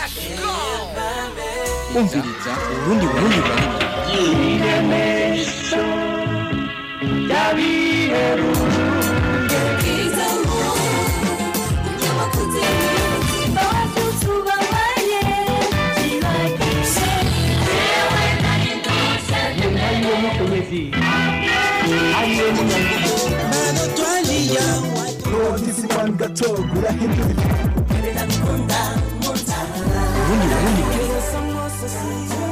umviriza urundi burundi burundi urundi burundi burundi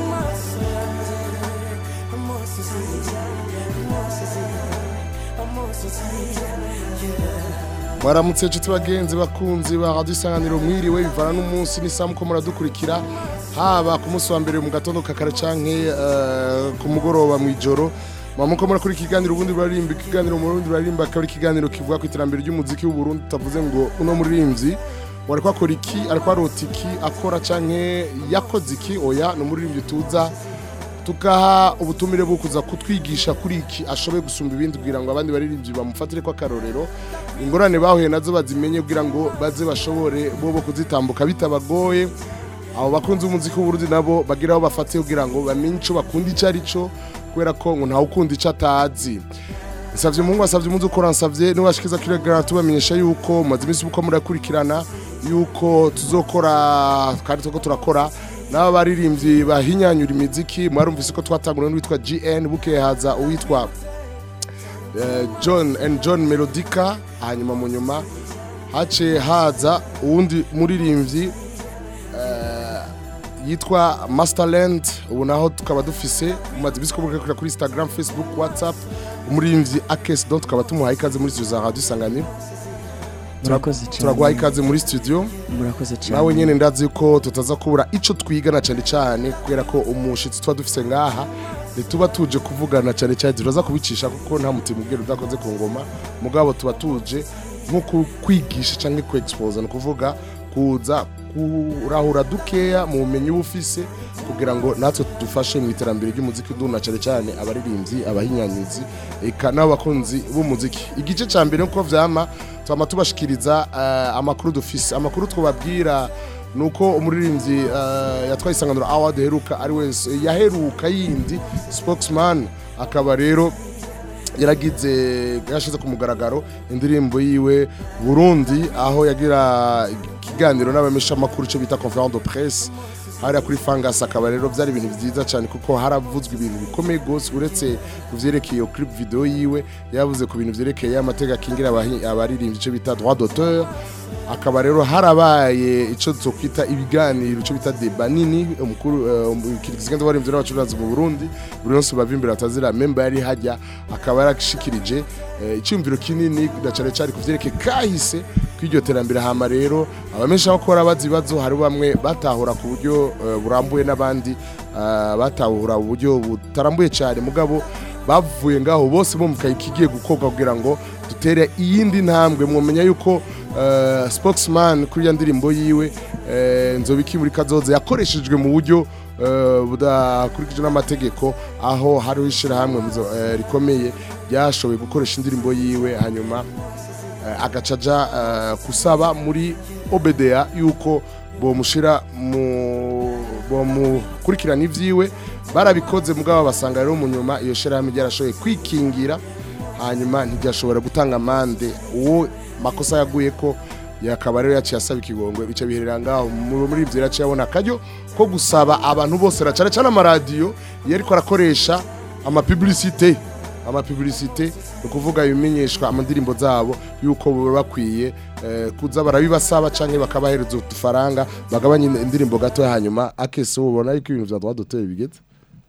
Mwaramutse inshuti bagenzi bakunzi ba radio isanganiro mwiriwe bivana n'umunsi n'isaha muko muradukurikira haba ku munsi wa mbere mu gatondo kakare canke eh, ku mugoroba mw'ijoro mwamuko murakora ikiganiro ubundi burarimba ikiganiro mu Burundi burarimba akaba ari ikiganiro kivuga ku iterambere ry'umuziki w'u Burundi tavuze ngo uno muririmbyi wariko akora iki ariko arota iki akora canke yakoze iki oya ni umuririmbyi tuza tugaha ubutumire bwo kuza kutwigisha kuri iki ashoboye gusumba ibindi kugira ngo abandi baririmbyi bamufatire ko akarorero ingorane bahuye nazo bazimenye kugira ngo baze bashobore bo bo kuzitambuka bitabagoye abo bakunzi b'umuziki w'uburundi nabo bagira aho bafatiye kugira ngo bamenye ico bakunda ico ari cyo kubera ko ngo ntawe ukunda ico atazi nsavye umuhungu asavye umunsi ukora nsavye niwashikiza kiregara tubamenyesha yuko mumaze iminsi uko murakurikirana yuko tuzokora kandi tuko turakora n'aba baririmbyi bahinyanyura imiziki mwarumvise ko twatangura n'uwitwa GN bukeye haza uwitwa eh, John and John Melodica hanyuma mu nyuma hace haza uwundi muririmbyi eh, yitwa Masterland ubu naho tukaba dufise mumaze iminsi ko murakurikira kuri Instagram Facebook WhatsApp umuririmbyi Akes Don tukaba tumuhaye ikaze muri studio za Radio Isanganiro murakoze cyane turaguhaye ikaze muri studio murakoze cyane nawe nyene ndazi ko tutaza kubura ico twigana cyane cyane kubera ko umushitsi tuba dufise ngaha ntituba tuje kuvugana cyane cyane turaza kubicisha kuko nta mutima ubwira udakoze ku ngoma mugabo tuba tuje nko ku- kwigisha canke ku expose ni ukuvuga kuza kurahura dukeya mu bumenyi uba ufise kugira ngo natwe dufashe mu iterambere ry'umuziki duna cyane cyane abaririmbyi abahinyanyuzi eka n'abakunzi b'umuziki igice ca mbere nuko vyama twama tubashikiriza eh, amakuru dufise amakuru twababwira nuko umuririmbyi eh, yatwaye isanganiro award heruka ari wese yaheruka yindi spokesman akaba rero yaragize yashize ku mugaragaro indirimbo yiwe Burundi aho yagira ikiganiro n'abamesha makuru cyo bita conférence de presse hariya kuri Fangas akaba rero byari ibintu byiza cyane kuko haravuzwe ibintu bikomeye gose uretse ku vyerekeye iyo clip video yiwe yavuze ku bintu vyerekeye amateka akingira abahi- abaririmbyi cyo bita droit d'auteur akaba rero harabaye icyo twokwita ibiganiro icyo bita deba nini umukuru kigenda barimvye n'abacuruzi mu Burundi buri wese bava imbere atazira member yari hajya akaba yarashikirije eh, icyumviro kinini na cyane cyane kuvyerekeye kahise kw'iryo terambere hama rero abamesha bakora bazi ibibazo hari bamwe batahura ku buryo eh, burambuye n'abandi eh, batahura uburyo butarambuye cyane mugabo bavuye ngaho bose bumvikaye ikigiye gukorwa kugira ngo dutere iyindi ntambwe mwomenya yuko eh, spokesman kuri ya ndirimbo yiwe eh, nzobiki muri kazoza yakoreshejwe mu buryo eh, budakurikije n'amategeko aho hariho ishirahamwe muzo- eh, rikomeye ryashoboye gukoresha indirimbo yiwe hanyuma eh, agaca aja eh, kusaba muri obda yuko bomushira mu bomukurikirana ivyiwe barabikoze mugabo basanga rero mu nyuma iyo shirahamwe ryarashoboye kwikingira hanyuma ntiryashobora gutanga amande uwo makosa yaguye ko yakaba rero yaciye asaba ikigongwe bica biherera ngaho mu- muri ivyo yaciye abona akaryo ko gusaba abantu bose na cane cane amaradiyo iyo ariko arakoresha amapublicite amapublicite ni ukuvuga ibimenyeshwa amandirimbo zabo yuko baba bakwiye eh, kuza barabibasaba canke bakabahereza udufaranga bagabanya indirimbo gato hanyuma akese ubona yuko ibintu vya droit d'auteur bigeze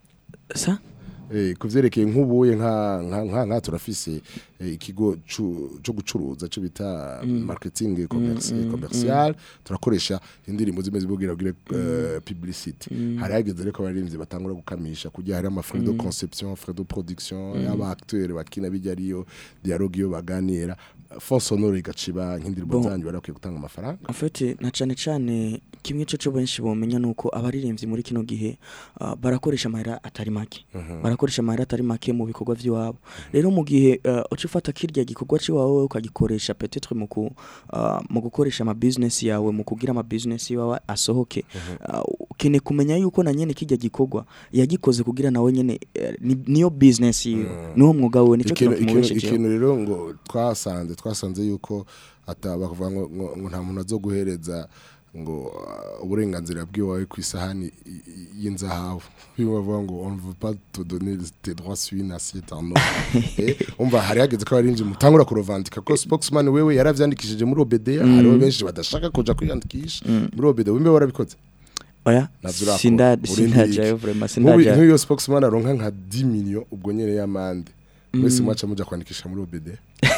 sa Eh, ku vyerekeye nk'ubuye nka nka nka nka turafise eh, ikigo cu- co gucuruza cyo bita marketing commerce commercial turakoresha indirimbo zimeze bugira bugire eh, publicity hari hageze reko abaririmbyi batangura gukamisha kujya hari ama frais de conception frais de production y'aba acteurs bakina bijya ariyo dialogue yo baganira fond sonore igaciba nk'indirimbo Bon. zanyu barakwiye gutanga amafaranga en fait na cyane cyane kimwe cyo cyo benshi bomenya nuko abaririmbyi muri kino gihe ah, barakoresha amahera atari make barakoresha amahera atari make mu bikorwa by'iwabo rero mu gihe ah, uca ufata kirya gikorwa cy'iwawe ukagikoresha peut-être mu ku ah, mu gukoresha ama business yawe mu kugira ama business yawe asohoke ah, ukeneye kumenya yuko na nyene kirya gikorwa yagikoze kugira nawe nyene eh, ni- niyo business yiwe niwo mwuga we nico ikintu kintu ikintu- kimubeshejeho ikintu rero ngo twasanze twasanze yuko ata bakuvuga ngo, ngo, ngo nta muntu azoguhereza ngo uh, uburenganzira bwiwawe ku isahani i- i- y'inzahabu bimwe bavuga ngo on veut pas te donner tes droits sur une assiette en or Eh, umva hari hageze ko abarinzi mutangura kurovandika ko spokesman wewe yaravyandikishije muri OBDA hariho benshi badashaka kuja kwiyandikisha muri OBDA wimbe warabikoze oya Navyo urakora. sinda Uri sindajayo ndiki. vraiment Nk'ubu- sindajayo nk'iyo spokesman aronka nka 10 million ubwo nyene y'amande mwese mwaca muja kwandikisha muri OBDA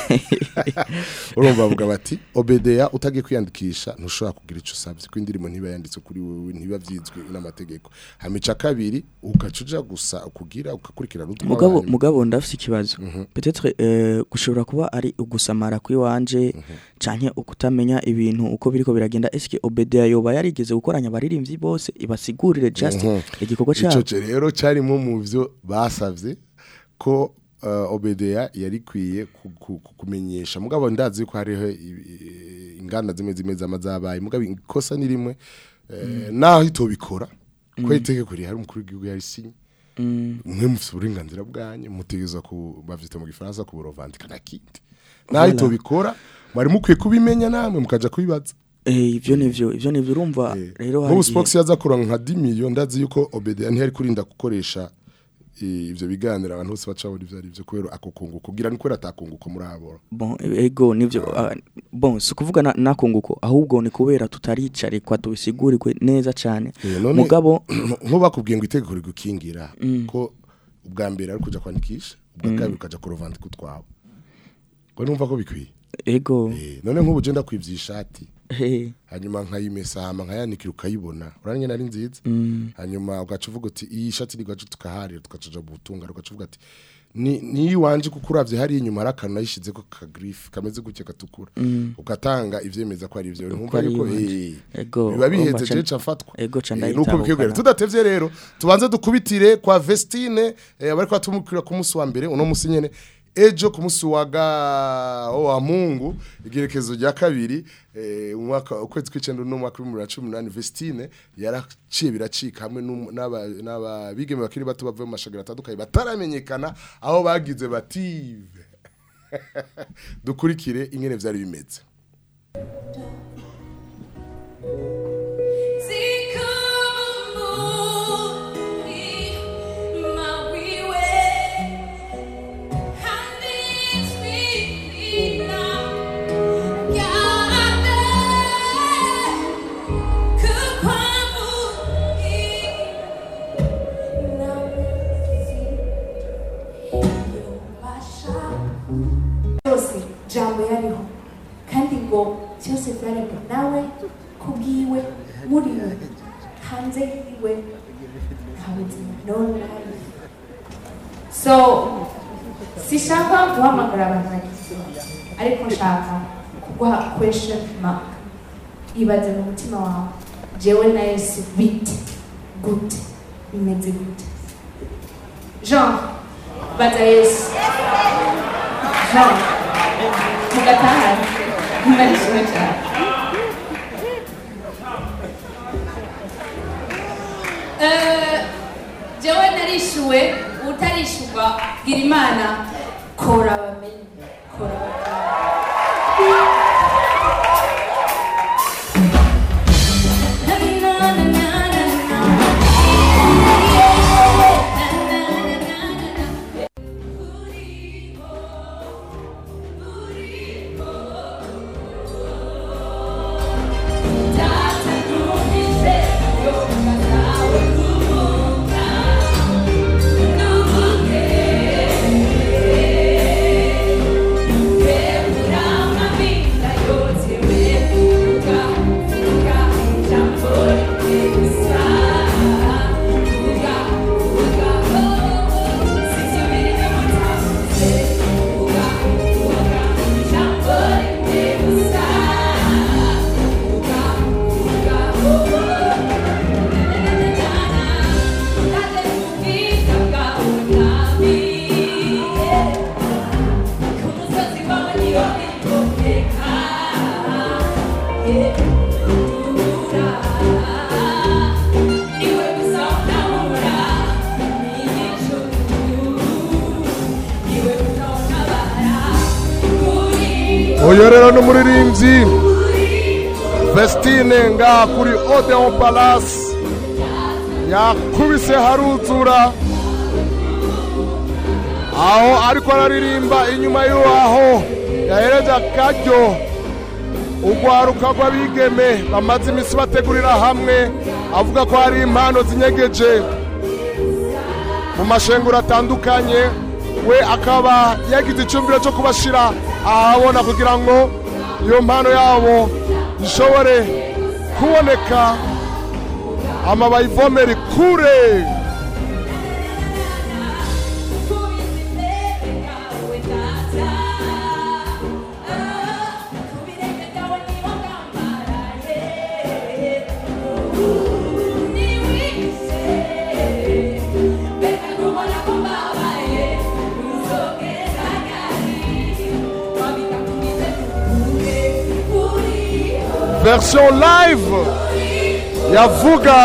urumva bavuga bati OBDA utagiye kwiyandikisha ntushobora kugira ico usabye ko indirimbo ntiba yanditse kuri wewe ntiba vyizwe n'amategeko hamica kabiri ugaca uja gusa kugira ugakurikirana utwa mugabo abanyuma. mugabo ndafise ikibazo peut-être euh, gushobora kuba ari ugusamara kwiwanje canke ukutamenya ibintu uko biriko biragenda eske OBDA yoba yarigeze gukoranya abaririmbyi bose ibasigurire just Mhm. igikorwa ico cyabo ce rero carimo mu vyo basavye ko uh, OBDA yari kwiye ku- ku- ku- kumenyesha mugabo ndazi ko hariho i- i- inganda zimwe zimwe zama zabaye mugabo ikosa ni rimwe eh, naho itobikora ko itegeko rihari umukuru w'igihugu yarisinye Mm, mwe mufite uburenganzira bwanyu mutegeza ku bavyita mu gifaransa ku burovandika na kindi naho itobikora mwari mukwiye kubimenya namwe mukaja kubibaza eh ivyo nivyo ivyo nivyo urumva rero hari nk'ubu igihe- spox yaza kuronka nka 10 million ndazi yuko obeda ntiyari kurinda gukoresha i- ivyo biganiro abantu bose baca babona ivyo ari vyo kubera ako kunguko kugira ni kubera atakunguko muri abo bon ego nivyo ah, bon si ukuvuga na- nakunguko ahubwo ni kubera tutaricarikwa tubisigurirwe neza cane Eh, none- mugabo nko bakubwiye ngo itegeko rigukingira ko ubwa mbere ari kuja kwandikisha ubwa kabiri ukaja kurovandika utwawe ngo numva ko bikwiye ego Eh, none nk'ubu je ndakwivye ishati eh, hanyuma nkayimesa hama nkayanikira ukayibona uranye nari nziza hanyuma ugaca uvuga uti iyi shati ni gacu tukaharira tugacaja mu butunga ugaca uvuga ati ni ni wanje kuko uravye hari inyuma hari akantu nayishize ko ka grief kameze gutya gatukura ugatanga ivyemeza ko ari ivyo nkumva ari yuko iwanje. eh Ego, biba biheze urumva ca- je cafatwa ego ca Eh, ndayitaho nuko bikigwera ukara. tudatevye rero tubanze dukubitire kwa Vestine eh, abariko batumukira ku munsi wa mbere uno munsi nyene ejo ku munsi wa ga wa Mungu igerekezo rya kabiri eh, umwaka ukwezi kw'icenda no mwaka wa 2018 Vestine yaraciye biracika hamwe n'um- n'aba n'aba bigeme bakiri bato bavuye mu mashagara atandukanye bataramenyekana aho bagize bative dukurikire ingene vyari bimeze byose jambo yariho kandi ngo byose byaremwe nawe kubwiwe muri we hanze yiwe nta buzima no life so sishaka guhamagara abantu bagize ariko nshaka kuguha question mark ibaze mu mutima wawe jewe na yesu bite gute bimeze gute jean baza yesu jean mugatahane mumarishimwe cyane Eh, jewe narishuwe utarishyurwa bwira imana kora bamenye kora uyu rero ni umuririmbyi vestine ngaha kuri odeon palace yakubise haruzura aho ariko araririmba inyuma y'aho yahereje akaryo urwaruka rw'abigeme bamaze iminsi bategurira hamwe avuga ko hari impano zinyegeje mu mashenguro atandukanye we akaba yagize icyumviro cyo kubashyira ahabona kugira ngo iyo mpano yabo ishobore kuboneka ama bayivomere kure version live yavuga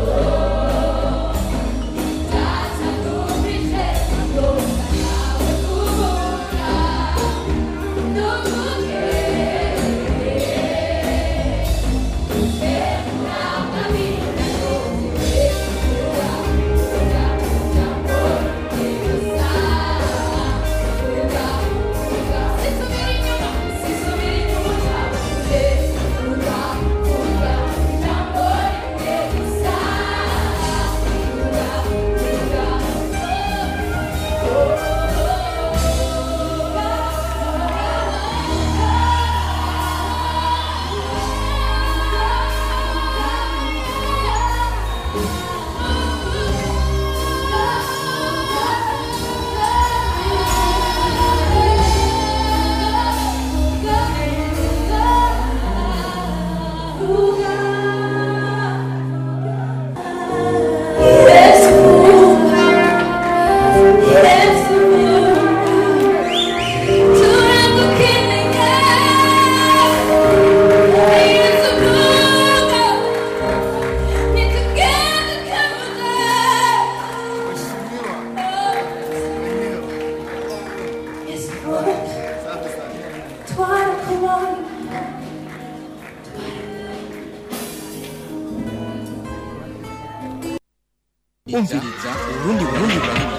umviriza urundi burundi burundi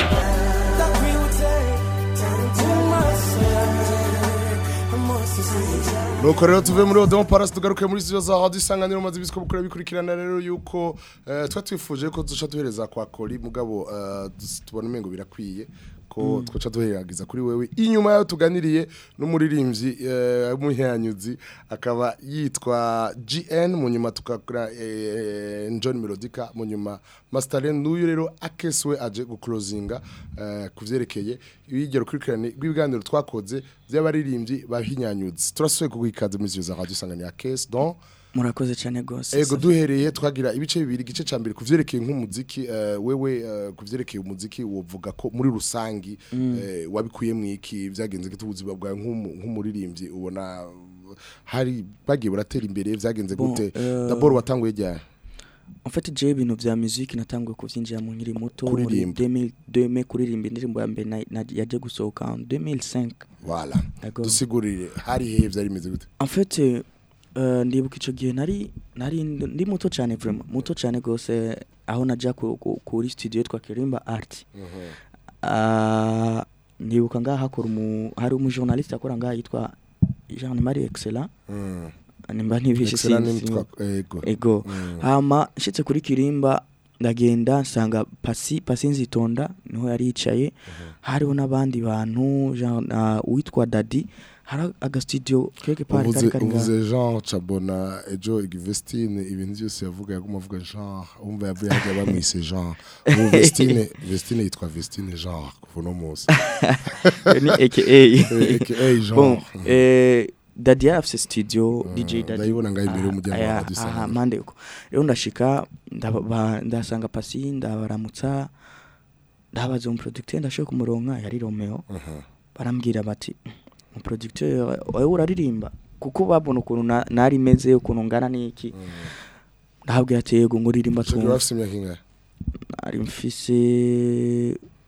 nuko rero tuve muri odeon palace tugaruke muri studio za radio isanganiro maze ibisiko bukora bikurikirana rero yuko eh, twa twifuje ko duca duhereza kwa kori mugabo eh, dus- tubona umengo birakwiye ko twaca duheragiza kuri wewe inyuma yaho tuganiriye n'umuririmbyi eh, w'umuhanyuzi akaba yitwa GN mu nyuma tukakora eh, John Melodica mu nyuma Masterland n'uyu rero akeswe aje guclosinga eh, kuvyerekeye ibigero kurikirane rw'ibiganiro twakoze by'abaririmbyi bahinyanyuzi turasuye kugwikaza muri za radio isanganiro akes donc murakoze cyane rwose Ego duhereye twagira ibice bibiri igice ca mbere kuvyerekeye nk'umuziki eh, wewe eh, kuvyerekeye umuziki wovuga ko muri rusangi eh, wabikuye mwiki vyagenze gute ubuzima bwawe nk'umu- nk'umuririmbyi ubona uh, hari bagiye buratera imbere vyagenze Bon, gute euh, d'abord watanguye ryari en fait je ibintu vya musique natanguye kuvyinjira mu nkiri muto muri Kuririmba. 2000 2000 kuririmba indirimbo ya mbere na- na- yaje gusohoka en 2005 voilà D'accord. dusigurire hari hehe vyari bimeze gute en fait euh, ndibuka ico gihe nari nari ndi muto cyane vraiment muto cyane gose aho naja ku, ku, kuri studio yitwa Kirimba Art Ah, ndibuka ngaha hakora umu hari umujournaliste akora ngaha yitwa Jean Marie Excellent Mm. nimba ntibishe Excellent sinzi name twa- ego ego Mm. hama nshitse kuri kirimba ndagenda nsanga pasi pasi nzitonda niho yari yicaye hariho n'abandi bantu Jean- ah, uwitwa dadi hari agastudio quelque part uvuze kari kari ngaho. uvuze Jean Chabona ejo Vestine ibintu byose yavuga yaguma avuga Jean umva yavuye hajya bamwise Jean ubu Vestine Vestine yitwa Vestine Jean kuva no munsi ni aka aka Jean bon eh dadi yari afise studio dj dadi ndayibona ngaho imbere y'umuryango wa Aya, Radio aha Isanganiro. mpande uko rero ndashika ndaba- ndasanga pasi ndabaramutsa ndabaza umuproducteur ndashaka kumuronka yari Romeo Aha. barambwira bati umuproducteur wowe uraririmba kuko babona ukuntu na- nari meze ukuntu ngana n'iki ndahabwira ati yego ngo uririmba Ico gihe twumva bafise imyaka ingahe nari mfise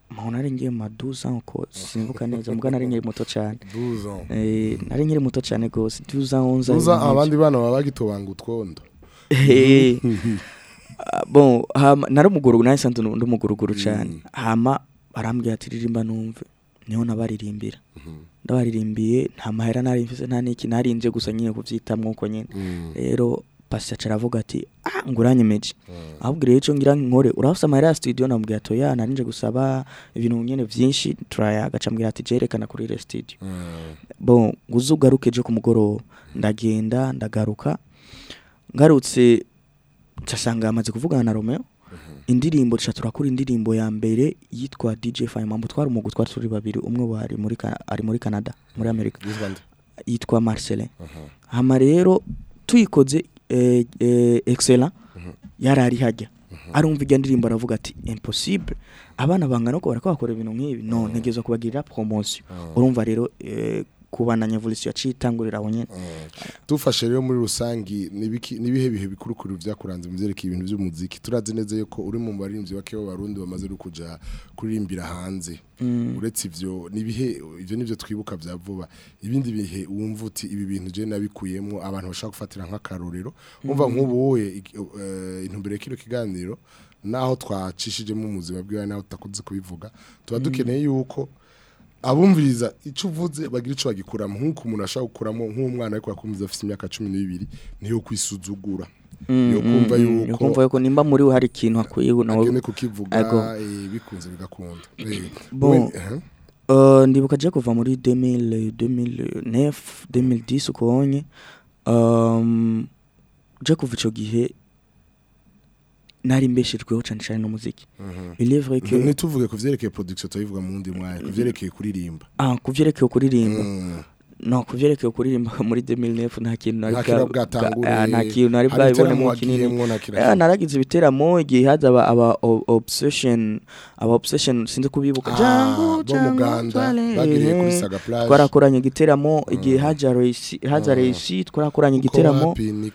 mpamvu nari ngiye mu maduza uko simbuka neza mbwa nari nkiri muto cyane 12 ans Eh, nari nkiri muto cyane rwose duza onze uza abandi bana baba bagitobanga utwondo Eh, ah, bon hama naramuguru naye sanze ndi umuguruguru cyane hama barambwira ati ririmba numve niho nabaririmbira ndabaririmbiye nta mahera nari mfise nta niki narinze gusa nyine kuvyitamwo uko nyine rero pasi aca aravuga ati ah nguranyemeje ahubwo rero ico ngira nkore urafise amahera ya studio namubwira ati oya narinje gusaba ibintu nyene vyinshi turayaga aca ambwira ati jerekana kuri ile studio bon nguze ugaruke ejo ku mugoroba ndagenda ndagaruka ngarutse nsanga amaze kuvugana na Romeo indirimbo tuca turakora indirimbo ya mbere yitwa DJ Fine Mambo twari umugwi twari turi babiri umwe wari muri Ka- ari muri Canada muri Amerika yitwa Marcelin hama rero tuyikoze eh, eh, excellent yarari hajya arumva irya ndirimbo aravuga ati impossible abana bangana uko barako bakora ibintu nk'ibi no ntegerezwa kubagirira promotion urumva rero eh, kubana evolution yaciye itangurira aho nyene dufashe rero muri rusangi nibiki- nibihe bihe bikurukuru vyakuranze mu vyerekeye ibintu vy'umuziki turazi neza yuko uri mu baririmbyi bake b'abarundi bamaze no kuja kuririmbira hanze uretse ivyo nibihe ivyo nivyo twibuka vya vuba ibindi bihe wumva uti ibi bintu je nabikuyemwo abantu bashaka gufatira nk'akarorero umva nk'ubu wowe iki- eh, intumbero y'ikino kiganiro naho twacishijemo ubuzima bwiwe naho tutakunze kubivuga tuba dukeneye yuko abumviriza icyo uvuze bagira icyo bagikuramo nk'uko umuntu ashobora gukuramo nk'umwana ariko yakumviza afite imyaka cumi n'ibiri niyo kwisuzugura yo kumva yuko kumva yuko nimba muri we hari ikintu akwiye nawe agene kukivuga Ego. eh, bikunze bigakunda Eh, Bon. we- eh, Uh, ndibuka je kuva muri 2000 2009 2010 ukonye um, je kuva ico gihe nari mbeshejweho cane cane n'umuziki il est vrai que ntituvuge ku vyerekeye production tubivuga mu wundi mwanya ku vyerekeye kuririmba ah kuvyerekeye kuririmba Mm. no kuvyerekeye kuririmba muri 2009 nta kintu nari nta bwa- kintu bwa- bwatangure ah, nta kintu nari hari bwabibone ibiteramo mu kinini wagiyemwo, nta kintu Eh, naragize ibiteramo igihe haza aba aba o- obsession aba obsession sinzi kubibuka Ah, Django, bo Django, muganda Twale, bagiriye kuri eh. saga plage twarakoranye igiteramo igihe haja Reisi haza Reisi twarakoranye igiteramo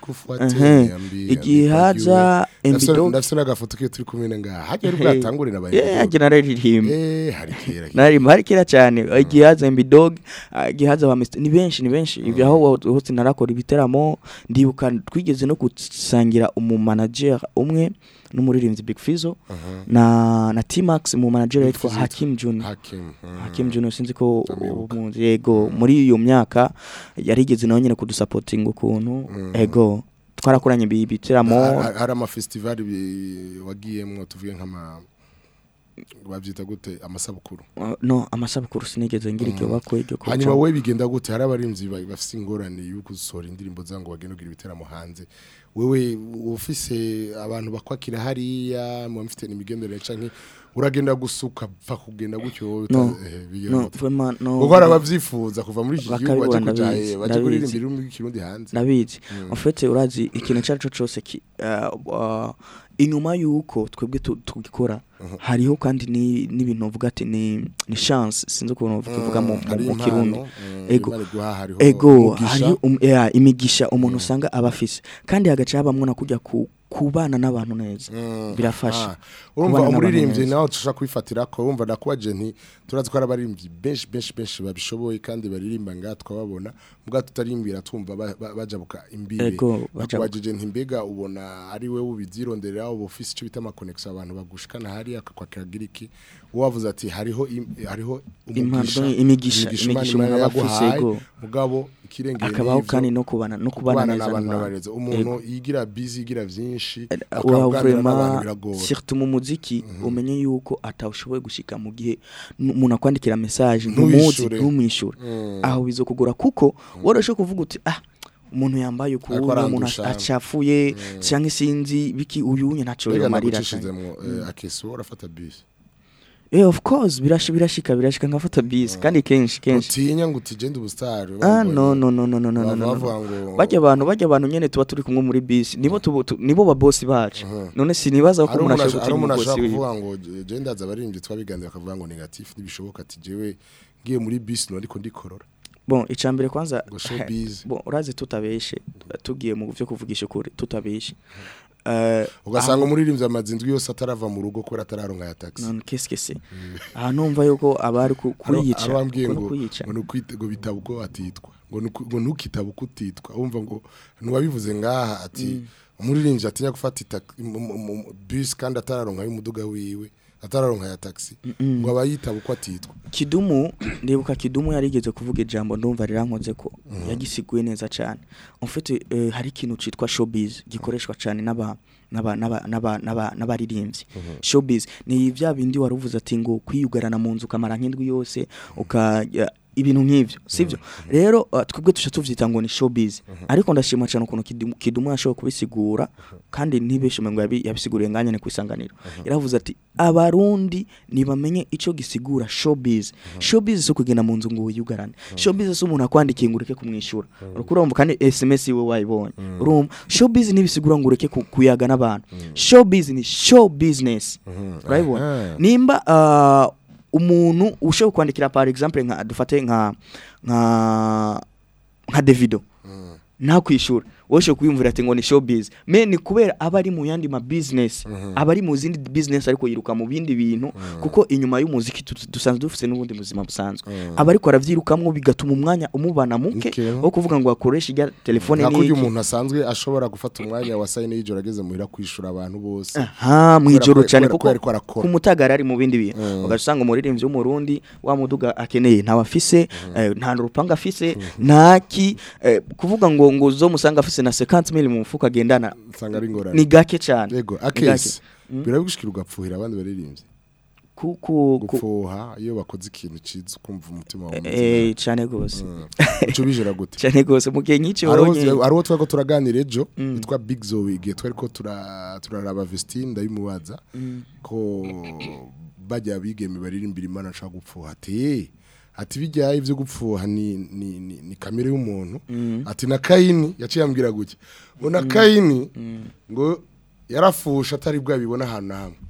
Ehe. igihe haza Embido ndafise n'agafoto kiyo turi kumwe ngaha hajya ari bwatangure na eh haje nararirimba eh hari kera naririmba hari kera cyane igihe haza Embidog igihe haza ba Mr ni benshi ni benshi ibyo aho hose narakora ibiteramo ndibuka twigeze no gusangira umu manager umwe n'umuririmbyi Big Fizzo na na T-Max mu manager Big yitwa Fizzo Hakim Junior hakim mm. Hakim Junior sinzi ko Ndamwibuka. umuzi yego muri iyo myaka yarigeze nawe nyine kudusapotinga ukuntu ego twarakoranye ibi biteramo Ha- hari amafestivali bi- wagiyemwo tuvuge nk'ama bavyita gute amasabukuru Uh, no amasabukuru sinigeze ngira iryo bakwe iryo kuca. hanyuma wowe bigenda gute hari abarimvyi ba- bafise ingorane yo gusohora indirimbo zango bagenda kugira ibiteramo hanze wewe ufise abantu bakwakira hariya muba mufite n'imigendere canke uragenda gusuka pfa kugenda gutyo wowe No, uta- eh, bigenda no gute? vraiment no kuko hari abavyifuza kuva muri iki gihugu Bakabibona, baje kuja ndabizi, eh, baje ndabizi. kuririmbira ururimi rw'ikirundi hanze nabizi en fait urazi ikintu icyo ari cyo cyose ki- uh, uh, inyuma y'uko twebwe tu- tugikora hariho kandi ni- n'ibintu uvuga ati ni ni chance sinzi ukuntu bivuga mu, mu, Hari mu impano, kirundi mm, Ego. Imana iguha, hariho ego umugisha. hariho um, yeah, imigisha umuntu usanga aba afise kandi hagaca habamwo na kujya ku kubana n'abantu neza Mm, birafasha aha. urumva Kubana n'abantu umuririmbyi neza. nawe tushaka kwifatira ko urumva nakubaje nti turazi ko hari abaririmbyi benshi benshi benshi babishoboye kandi baririmba ngaha twababona mbwa tutarimbira twumva ba- ba- bajabuka imbibe Ego, bajabuka. nakubajije nti mbega ubona ari we ubivyironderera uba ufise icyo bita amakonegisiyo abantu bagushikana hariya akakwakiragira iki wavuze ati hariho im- hariho umugisha Impano, imigisha, Imana imigisha Imana umuntu aba afise, yaguhaye, ego. mugabo ikirengeye akabaho n'ivyo, kandi no kubana no kubana kubana neza n'abantu n'abantu. n'abarezi umuntu yigira busy yigira vyinshi Wa akaganira n'abantu vraiment biragora surtout mu muziki umenye yuko atawushoboye gushika mu gihe n- umuntu akwandikira message Ntuwishure. ntumuzi ntumwishure Mm. aho bizokugora kuko woroshe kuvuga uti ah umuntu yambaye uku Ariko umuntu arandusha. acafuye cyangwa sinzi biki uyunye ntaco mbega yomarira nagucishizemwo eh, akesi wowe urafata bisi eh of course birashi birashika birashika nkafata bisi kandi kenshi kenshi utinya ngo utigende ubusitari ah no no no no no no no no bavuga no ngo bajya abantu bajya abantu nyene tuba turi kumwe muri bisi nibo tubo- tu- nibo ba boss bacu none sinibaza ko hari umuntu umuntu ashobora hari umuntu gutinya ashobora umubosi wiwe kuvuga ngo je ndaza abaririmbyi twabiganira bakavuga ngo negatif ntibishoboka ati jewe ngiye muri bisi no ariko ndikorora bon icambere kwanza ngo showbiz bon urazi tutabeshe tugiye mu byo kuvugisha ukuri tutabeshe eh, ugasanga umuririmbyi amaze indwi yose atarava mu rugo kubera atararonka ya taxi none qu'est-ce que c'est aha numva yuko abari ku- kuyica arabambwiye kuri ngo kuyica ngo nukwite ngo bitaba uko atitwa ngo nuku- ngo ntukitaba uko utitwa umva ngo ntiwabivuze ngaha ati umuririmbyi atinya gufata ita- mu- mu- mu- bus kandi atararonka y'umuduga wiwe atararonka ya taxi ngo aba yitaba uko atitwa kidumu ndibuka kidumu yarigeze kuvuga ijambo ndumva rirankoze ko yagisiguye neza cyane ufite hari ikintu citwa showbiz gikoreshwa cyane n'aba n'aba n'aba n'aba n'aba n'abaririmbyi showbiz ni bya bindi wari uvuze ati ngo kwiyugarana mu nzu ukamara nk'indwi yose uka ibintu nk'ivyo sivyo rero uh, twebwe tuca tuvyita ngo ni showbiz ariko ndashima cyane ukuntu Kidumu- kidumu yashoboye kubisigura kandi ntibeshume ngo yabi- yabisiguriye nganyene kwisanganiro yaravuze ati abarundi nibamenye ico gisigura showbiz showbiz so kugenda mu nzu ngo wiyugarane showbiz so umuntu akwandikiye ngo ureke kumwishura uriko urumva kandi sms iwe wayibonye urumva showbiz ntibisigura ngo ureke ku- kuyaga n'abantu showbiz ni show business urabibona Aha. nimba uh, umuntu ushobora kwandikira par exemple nka dufate nka nka nka Davido ntakwishura wowe ushobora kwiyumvira ati ngo ni showbiz me ni kubera aba ari mu yandi ma business aba ari mu zindi business ariko yiruka mu bindi bintu kuko inyuma y'umuziki tu- dusanzwe dufite n'ubundi buzima busanzwe aba ariko aravyirukamwo bigatuma umwanya umubana muke Muke. wo kuvuga ngo akoreshe ijya telefone nta kurya n'iki umuntu asanzwe ashobora gufata umwanya wa sayine y'ijoro ageze muhira kwishura abantu bose aha mu Kubera ijoro ko- cyane kubera ko kuko yariko arakora. ku mutagara ari mu bindi bintu ugasanga umuririmbyi w'umurundi wa muduga akeneye ntawe afise eh, nta n'urupanga afise ntaki eh, kuvuga ngo ngo zo musanga afise na 50 mili mu mufuka agendana usanga ari ingorane ni gake cyane yego Ni gake. akesi biragushikira ugapfuhira abandi baririmbyi ku ku ku- gupfuha iyo bakoze ikintu ciza ukumva umutima wawe eh cyane gose uco bijera gute cyane gose mu gihe nk'icyo hari wabonye uwo- hari uwo twariko turaganira ejo yitwa big zoe igihe twariko tura- turaraba vestine ndabimubaza ko bajya bigeme baririmbira imana nshaka gupfuha ati ati bijyaye ivyo gupfuha ni, ni, ni, ni kamere y'umuntu ati na kayini yaciye ambwira gutya ngo na kayini ngo yarafusha atari bwabibona ahantu na hamwe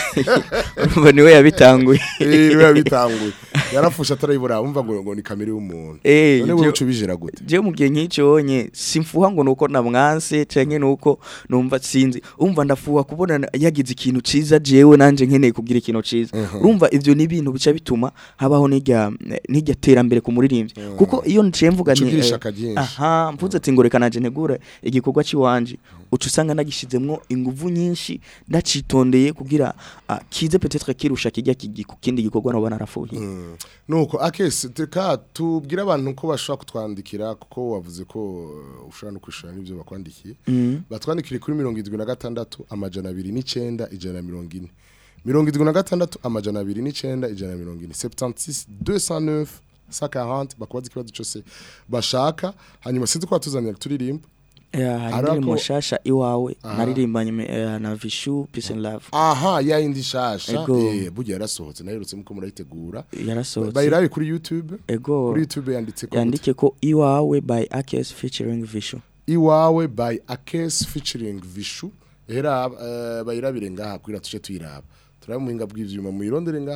urumva niwe yabitanguye rero yabitanguye yarafusha atarayibura wumva ngo ngo ni kamere y'umuntu Eh, none wowe ibyo- uco bijera gute je mu gihe nk'icyo wonye simfuha ngo nuko namwanse canke nuko numva sinzi umva ndafuha kubona na- yagize ikintu ciza jewe nanje nkeneye kugira ikintu ciza urumva ivyo ni ibintu bica bituma habaho n'irya n'irya terambere ku muririmbyi kuko iyo nciye mvuga Uca nti ugira eh, ishaka ryinshi. aha mvuze ati ngo reka nanje ntegure igikorwa ciwanje uca usanga nagishizemwo inguvu nyinshi ndacitondeye kugira ah, kize peut-être kirusha kijya kigi- ku kindi gikorwa noba narafuhiye nuko akesi teka tubwire abantu ko bashobora kutwandikira kuko wavuze ko uh, ushobora no kwishura n'ibyo bakwandikiye batwandikire kuri mirongo irindwi na gatandatu amajana abiri n'icenda ijana na mirongo ine mirongo irindwi na gatandatu amajana abiri n'icenda ijana na mirongo ine septantis 209 140 bakubaza ikibazo cyose bashaka hanyuma sinzi ko batuzanira turirimba Eh, hari Ariko- indirimbo nshasha iwawe Aha. naririmbanye me- eh, na Vishu Peace and Love aha ya yindi shasha Ego. eh burya yarasohotse naherutse muko murayitegura yarasohotse bayirabe kuri youtube ego kuri youtube yanditse ko yandike ko iwawe by Akes featuring Vishu iwawe by akes featuring vishu era uh, bayirabire ngaha kugira tuje tuyiraba turabe muhinga bw'ivyuma muyirondere nga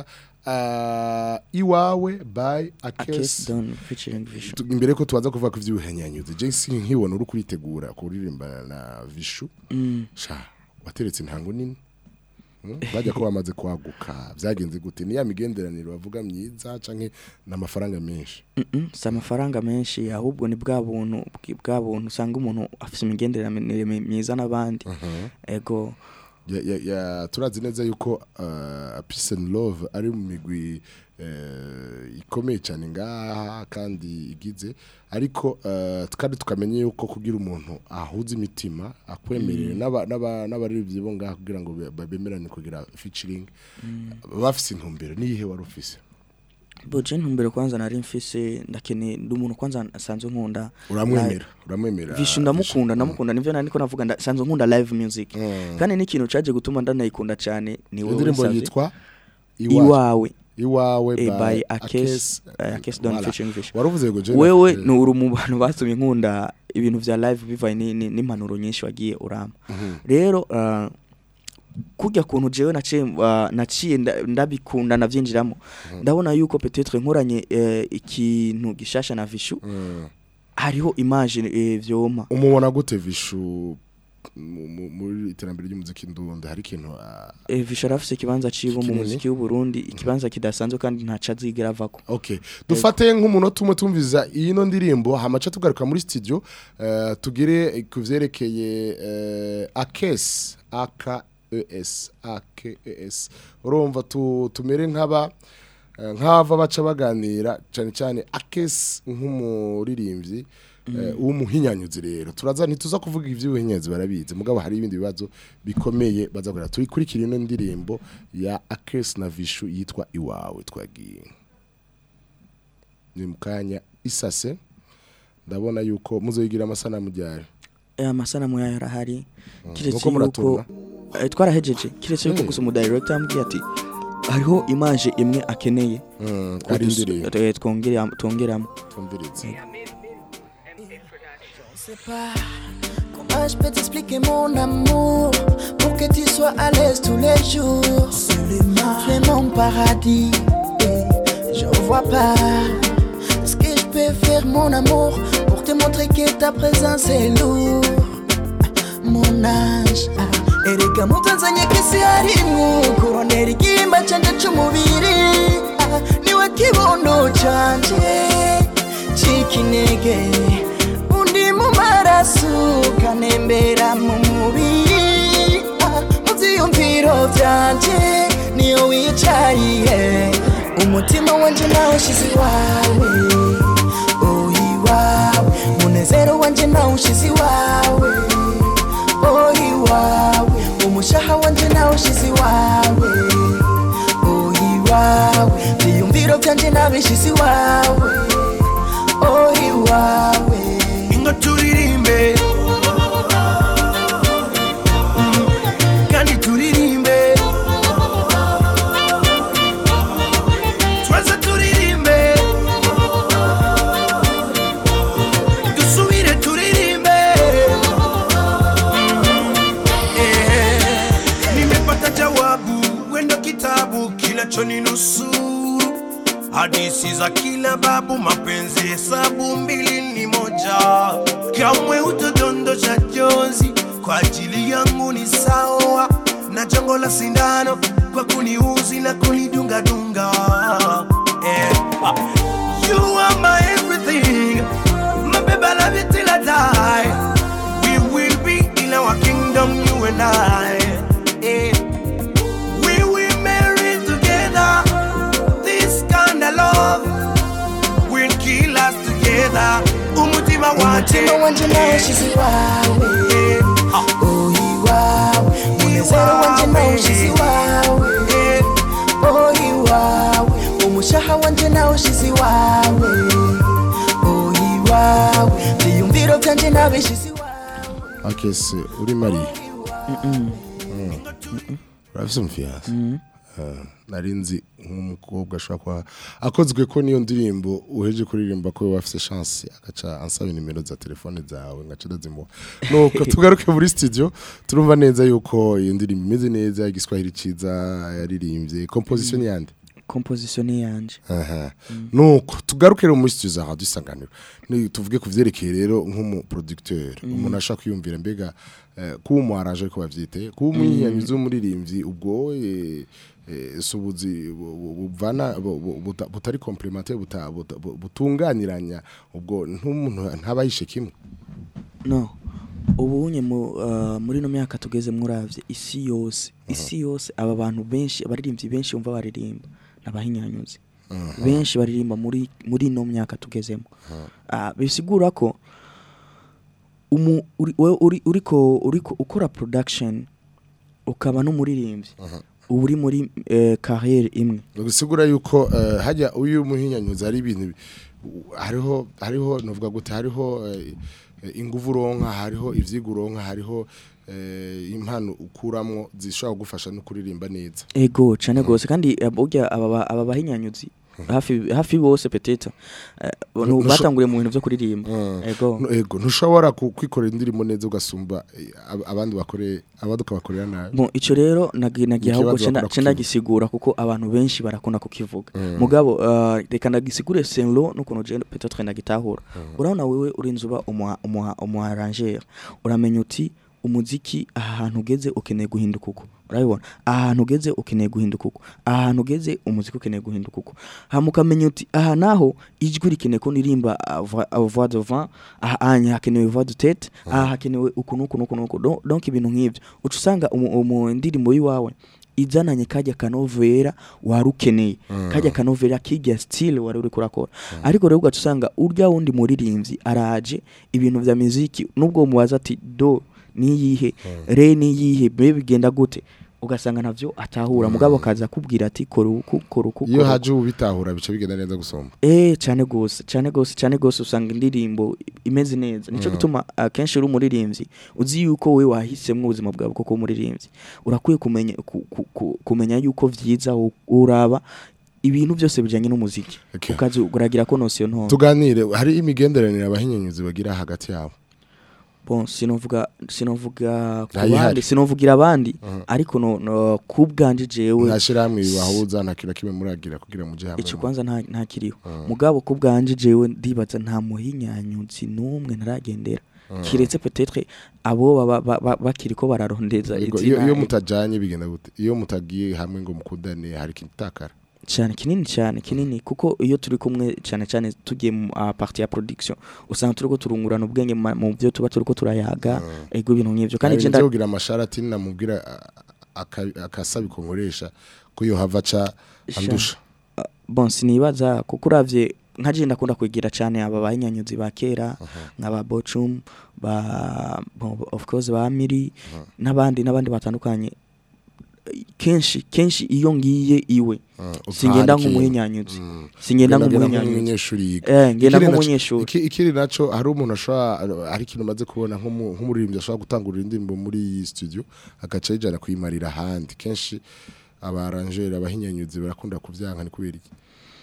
uh, iwawe by Akes akes Don featuring Vishu Tu- imbere ko tubaza kuvuga ku vy'ubuhenyanyuzi je si nkibona uri kuritegura kuririmba na vishu Mm. sha wateretse intango nini Hmm? bajya ko bamaze kwaguka vyagenze gute ni ya migenderanire bavuga myiza canke n'amafaranga menshi Mm-mm, si amafaranga menshi ahubwo ni bwa buntu bwi- bwa buntu usanga umuntu afite imigenderanire mi- myiza n'abandi ego ya, ya, ya turazi neza yuko uh, peace and love ari mu migwi uh, ikomeye cyane ngaha kandi igize ariko uh, kandi tukamenya yuko kugira umuntu ahuza imitima akwemerere n'aba- n'aba- n'abaririmbyi bo ngaha kugira ngo be- bemerane kugira featuring bafise intumbero niyihe wari ufise boje ntumbere kwanza nari mfise ndakeneye ndi umuntu kwanza asanzwe nkunda uramwemera uramwemera Vishu ndamukunda ndamukunda nivyo nari niko navuga nda- sanzwe nkunda live music Mm. kandi n'ikintu caje gutuma ndanayikunda cyane ni wowe indirimbo nsavye. yitwa Iwacu. iwawe iwawe eh, by by Akes Akes eh, Akes Don Voilà. featuring Vishu waravuze ngo Jane wewe afite- ni uri mu bantu batumye nkunda ibintu vya live bivaye ni- ni- n'impanuro nyinshi wagiye urama rero uh, kurya kuntu jewe naciye uh, naciye nda- ndabikunda navyinjiramo ndabona yuko peut-être nkoranye eh, ikintu gishasha na Vishu Mm. hariho image eh, vyoma umubona gute vishu mu- mu- muri iterambere ry'umuziki ndundi hari ikintu ah, Eh, Visha arafise ikibanza ciwe mu Kinini. muziki w'u Burundi ikibanza kidasanzwe kandi ntaca azigera avako Okay. Dufate nk'umunota umwe tumviza ino ndirimbo hamaca tugaruka muri studio eh, tugire ku vyerekeye eh, AKES AKES AKES urumva tu, tumere nk'aba eh, nk'ava baca baganira cyane cyane AKES nk'umuririmbyi eh, w'umuhinyanyuzi rero turaza ntituza kuvuga ivy'ubuhinyanyuzi barabizi mugabo hari ibindi bibazo bikomeye bazagura turi kuri ino ndirimbo ya AKES na Vishu yitwa iwawe twagiye ni mukanya isase ndabona yuko muzoyigira amasanamu ryari Eh, amasanamu yayo arahari kiretse Nuko yuko muraturura? eh, twarahejeje kiretse yuko Mm. gusa umudirector yambwiye ati hariho image imwe akeneye Mm, ko ari dus- indirimbo eh, twongera- twongeramo tumvirize sais pas comment je peux t'expliquer mon amour pour que tu sois à l'aise tous les jours. Tu es mon paradis et je vois pas ce que je peux faire mon amour pour te montrer que ta présence est lourd. Mon âge erega mutanzanye kisi harimwo kurondera igimba canje c'umubiri Ah, niwe kibondo canje c'ikinege undi mu maraso kanembera mu mubiri Ah, mu vyiyumviro vyanje niyo wicariye umutima wanje nawushize iwawe oh iwawe munezero wanje nawushize iwawe oh iwawe umushaha wanje nawushize iwawe oh iwawe vyiyumviro vyanje nabishize iwawe oh iwawe ngo turirimbe Mm, kandi turirimbe twese turirimbe dusubire turirimbe Mm, eh, nimepata jawabu wendo kitabu kinachoninusu hadisi za kila babu mapenzi hesabu mbili ni moja kamwe utodondosha jonzi kwa ajili yangu ni sawa na jongo la sindano kwa kuniuzi na kunidungadunga eh, ah. you are my everything my baby I love you till I die we will be in our kingdom you and I eh. we will marry together this kind of love will kill us together umutima wanje umutima wanje nawushize iwawe oh iwawe munezero wanje nawushize iwawe oh iwawe umushaha wanje nawushize iwawe oh iwawe vyiyumviro vyanje nabishize iwawe akese uri mariye urafise umufiyanse nari nzi nk'umukobwa ashobora kuba akozwe ko niyo ndirimbo uheje kuririmba ko bafise chance agaca ansaba nimero za telefone zawe ngaca ndazimuha nuko tugaruke muri studio turumva neza yuko iyo ndirimbo imeze neza igiswahili ciza yaririmbye composition yande composition ni yanje aha nuko tugaruke rero muri studio za radio isanganiro ni tuvuge ku vyerekeye rero nk'umu producteur umuntu ashaka kwiyumvira mbega eh, kuba umu arranger ariko bavyite kuba umwiyamizi w'umuririmbyi ubwo eh, eh, subuzi bu- bu- buvana bu- bu- buta- butari complémentaire buta- buta- bu- butunganiranya ubwo ntumuntu ntabayishe kimwe no ubunye mu uh, muri no myaka tugeze muravye isi yose isi yose aba bantu benshi abaririmbyi benshi umva baririmba nabahinyanyuzi benshi baririmba muri muri no myaka tugezemo Ah, bisigura ko umu uri wewe uri uriko uriko ukora production ukaba n'umuririmbyi uba uri muri eh, carrière imwe bisigura yuko eh, hajya uyu muhinyanyuzi ari ibintu bi- u- hariho hariho novuga gute hariho eh, eh, inguvu uronka hariho ivyiga uronka hariho eh, impano ukuramwo zishobora kugufasha no kuririmba neza ego cyane rwose kandi eh, burya aba ba- aba bahinyanyuzi hafi hafi bose peteta Ntusho- batanguriye mu bintu byo kuririmba Mm. ego No, ego ntushobora ku- kwikorera indirimbo neza ugasumba eh, ab- abandi bakore abaduka bakorera nabi Bon, ico rero nagi nagiye Ikibazo ahubwo cenda bakunda cenda kukivuga. gisigura kuko abantu benshi barakunda kukivuga mugabo uh, reka ndagisigure senlo n'ukuntu je peut-être ndagitahura urabona wewe uri nzuba umuha umuha umuarranger uramenya uti umuziki aha hantu ugeze ukeneye guhinduka uko urabibona aha hantu ugeze ukeneye guhinduka uko aha hantu ugeze umuziki ukeneye guhinduka uko hama ukamenya uti aha naho ijwi rikeneye ko nirimba ah, voix ah, voix de vent aha anya hakenewe voix de tête aha hakenewe uku nuku nuku nuku Don- donc ibintu nk'ivyo uca usanga umu- umu ndirimbo yiwawe izananye kajya kanovera wari ukeneye kajya kanovera kijya style wari uri kurakora ariko rero ugaca usanga urya wundi muririmbyi araje ibintu vya muziki nubwo umubaza ati do niyihe re niyihe be bigenda gute ugasanga navyo atahura mugabo akaza akubwira ati kora uku kora uku iyo kora uku. haje ubitahura bica bigenda neza gusomba Eh cyane gose cyane gose cyane gose usanga indirimbo imeze neza nico gituma akenshi uri umuririmbyi uzi yuko we wahisemwe ubuzima bwawe koko umuririmbyi urakwiye kumenya ku, ku, ku, kumenya yuko vyiza u- uraba ibintu byose bijanye n'umuziki Okay. ukazi uragira ko nosiyo nto tuganire hari imigenderanire abahinyanyuzi bagira hagati yabo bon sinovuga sinovuga ku Ntayihari. bandi sinovugira abandi ariko no, no kubwanje jewe nta shyirahamwe bibahuza nta kintu na kimwe muragira kugira mujye hamwe ico kwanza nta nta kiriho mugabo ku bwanje jewe ndibaza nta muhinyanyuzi n'umwe ntaragendera kiretse peut-être abo baba ba- ba- bakiri ko bararondeza Yego, iyo izina iyo mutajanye bigenda gute iyo mutagiye hamwe ngo mukundane hari ikintu utakara cyane kinini cyane kinini kuko iyo turi kumwe cyane cyane tugiye mu uh, partie ya production usanga turiko turungurana ubwenge mu ma- mu byo tuba turiko turayaga ego ibintu nk'ivyo kandi kandi je nje nda kugira amasharati namubwira aka- akasabiko nkoresha ko yo hava ca andusha bon sinibaza kuko uravye nka je ndakunda kwigira cyane aba bahinyanyuzi ba kera nk'aba Bocum ba bon, of course ba Miri n'abandi n'abandi batandukanye kenshi kenshi iyo ngiye iwe singenda nk'umuhinyanyuzi singenda nk'umuhinyanyuzi nk'umunyeshuri yiga eh ngenda Ikiri naco- nk'umunyeshuri iki- ikiri naco hari umuntu ashobora hari ikintu umaze kubona nk'umu- nk'umuririmbyi ashobora gutangurira indirimbo muri iyi studio agaca yijana kuyimarira ahandi kenshi abaranjeri abahinyanyuzi barakunda kuvyanka ni kubera iki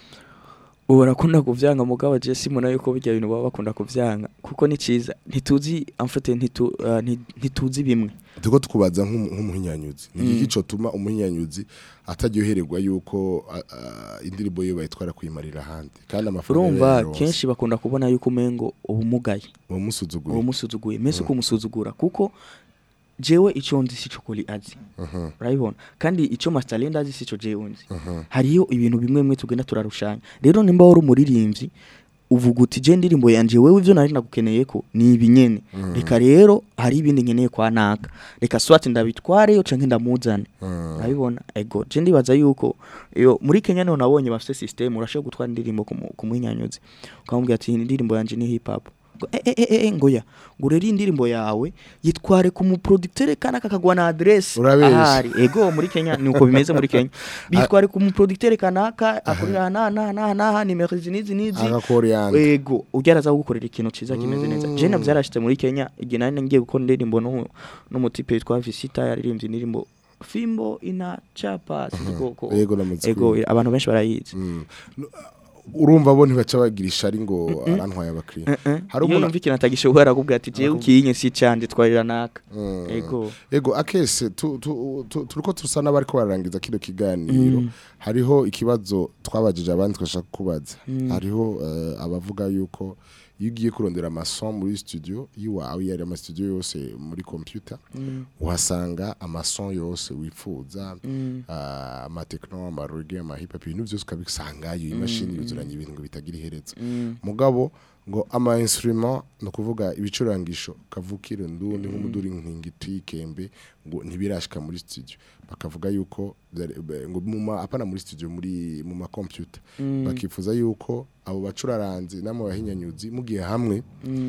ubu barakunda kuvyanga mugabo je simona yuko bijya bintu baba bakunda kuvyanga kuko ni ciza ntituzi en fait ntitu, uh, nti- ntituzi bimwe turiko tukubaza nk'umu- nk'umuhinyanyuzi ni iki cotuma umuhinyanyuzi ataryohererwa yuko a- a- indirimbo yiwe bayitwara kuyimarira ahandi kandi amafaranga urumva yarayaronse. kenshi bakunda kubona yuko umengo ubumugaye uwo musuzuguye uwo musuzuguye mese uko umusuzugura kuko jewe ico nzi sico kuri azi urabibona kandi ico masterland azi sico jewe nzi hariyo ibintu bimwe bimwe tugenda turarushanya rero nimba wari umuririmbyi uvuga uti je ndirimbo yanje wewe ivyo nari nagukeneye ko ni ibinyene reka rero hari ibindi nkeneye kwa naka reka swati ndabitwareyo canke ndamuzane urabibona ego je ndibaza yuko iyo muri Kenya niho nabonye bafite system urashobora gutwara indirimbo ku mu- ku mwinyanyuzi ukamubwira ati "Iyi indirimbo yanje ni hip hop ngo eh, eh, eh, eh, ngoya ngo rero iyi indirimbo yawe yitware ku muproducteur kana kakagwa na adresse Urabeshya. ahari ego muri Kenya ni uko bimeze muri Kenya bitware ku muproducteur kanaka akorera na na na na nimero izi n'izi n'izi agakoreyandi ego ugeraza gukorera ikintu ciza kimeze neza je navyo yarashitse muri Kenya igihe nari ngiye gukora indirimbo no n'umutipe witwa Visita yaririmbye indirimbo Fimbo ina chapa siko Ego, namutse ego kwiga. abantu benshi barayizi urumva bo ntibaca bagira ishari ngo arantwaye abakiriya hari iyo umuntu yumva ikintu atagishobora akubwira ati jewe ukinye si canje twarira naka Mm. ego ego akese tu- tu- tu- turiko tusa n'abariko bararangiza kino kiganiro hariho ikibazo twabajije abandi twashaka kubaza hariho eh, abavuga yuko iyo ugiye kurondera amason muri studio yiwawe yari amastudio yose muri computer uhasanga amason yose wifuza ah, amatekno amarege amahip hop ibintu byose ukabisangayo imashini yuzuranye ibintu ngo bitagira iherezo mugabo ngo ama instrument no kuvuga ibicurangisho kavukire ndundi nk'umuduri nkingiti kembe ngo ntibirashika muri studio bakavuga yuko byari- be- ngo mu ma apana muri studio muri mu ma computer bakifuza yuko abo bacuraranzi namwe bahinyanyuzi mugiye hamwe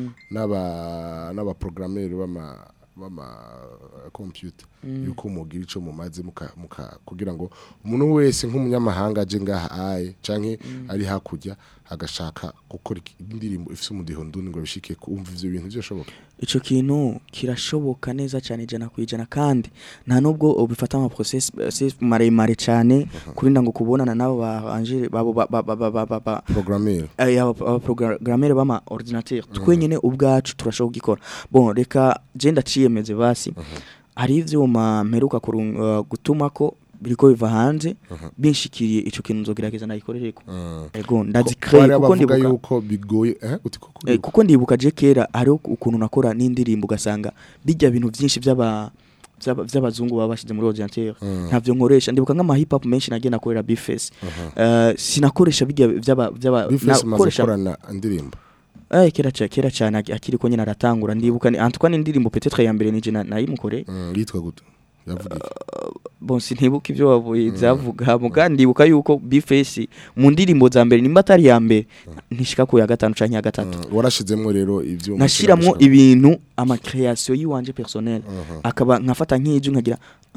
n'aba n'aba programmeur bama bama computer yuko mugira ico mumaze muka, muka kugira ngo umuntu wese nk'umunyamahanga aje ngaha aye canke ari hakurya agashaka gukora iki- indirimbo ifise umudiho ndundi ngo bishike kumva ivyo bintu byoshoboka ico kintu kirashoboka neza cyane ijana ku ijana kandi nta nubwo ubifata ama process process maremare cyane kurinda ngo kubonana nabo ba Angele babo ba ba ba ba ba- ba ba programmeur aya abaprogrammere bama ordinateur twenyene ubwacu turashobora kugikora bon reka je ndaciyemeze basi hari ivyuma mperuka kurung- uh, gutumako biriko biva hanze binshikiriye ico kintu nzogerageza nayikorereko Mm. ego Ko- ndazikre hari kuko abavuga ndibuka yuko bigoye eh uti koko Eh, kuko ndibuka je kera hariho ukuntu nakora n'indirimbo ugasanga bijya bintu byinshi by'aba by'aba- by'abazungu baba bashyize muri ordinateur ntavyo nkoresha ndibuka nk'ama hip hop menshi nagiye nakorera bifes uh, sinakoresha bijya by'aba by'aba bifese maze nakoresha- gukorana indirimbo eh kera cyane kera cyane aki- akiri ko nyine aratangura ndibuka ni antukwa n'indirimbo peut-être ya mbere nije na- nayimukoreye Mm, yitwa gute yavuga iki bon sintibuka ibyo wavuye zavuga muga ndibuka yuko bifes mu ndirimbo za mbere nimba atari ya mbere ntishika ku ya gatanu canke ya gatatu Mm, warashizemwo rero ivyo nashiramwo ibintu ama création yiwanje personnel akaba nkafata nk'iju nkagira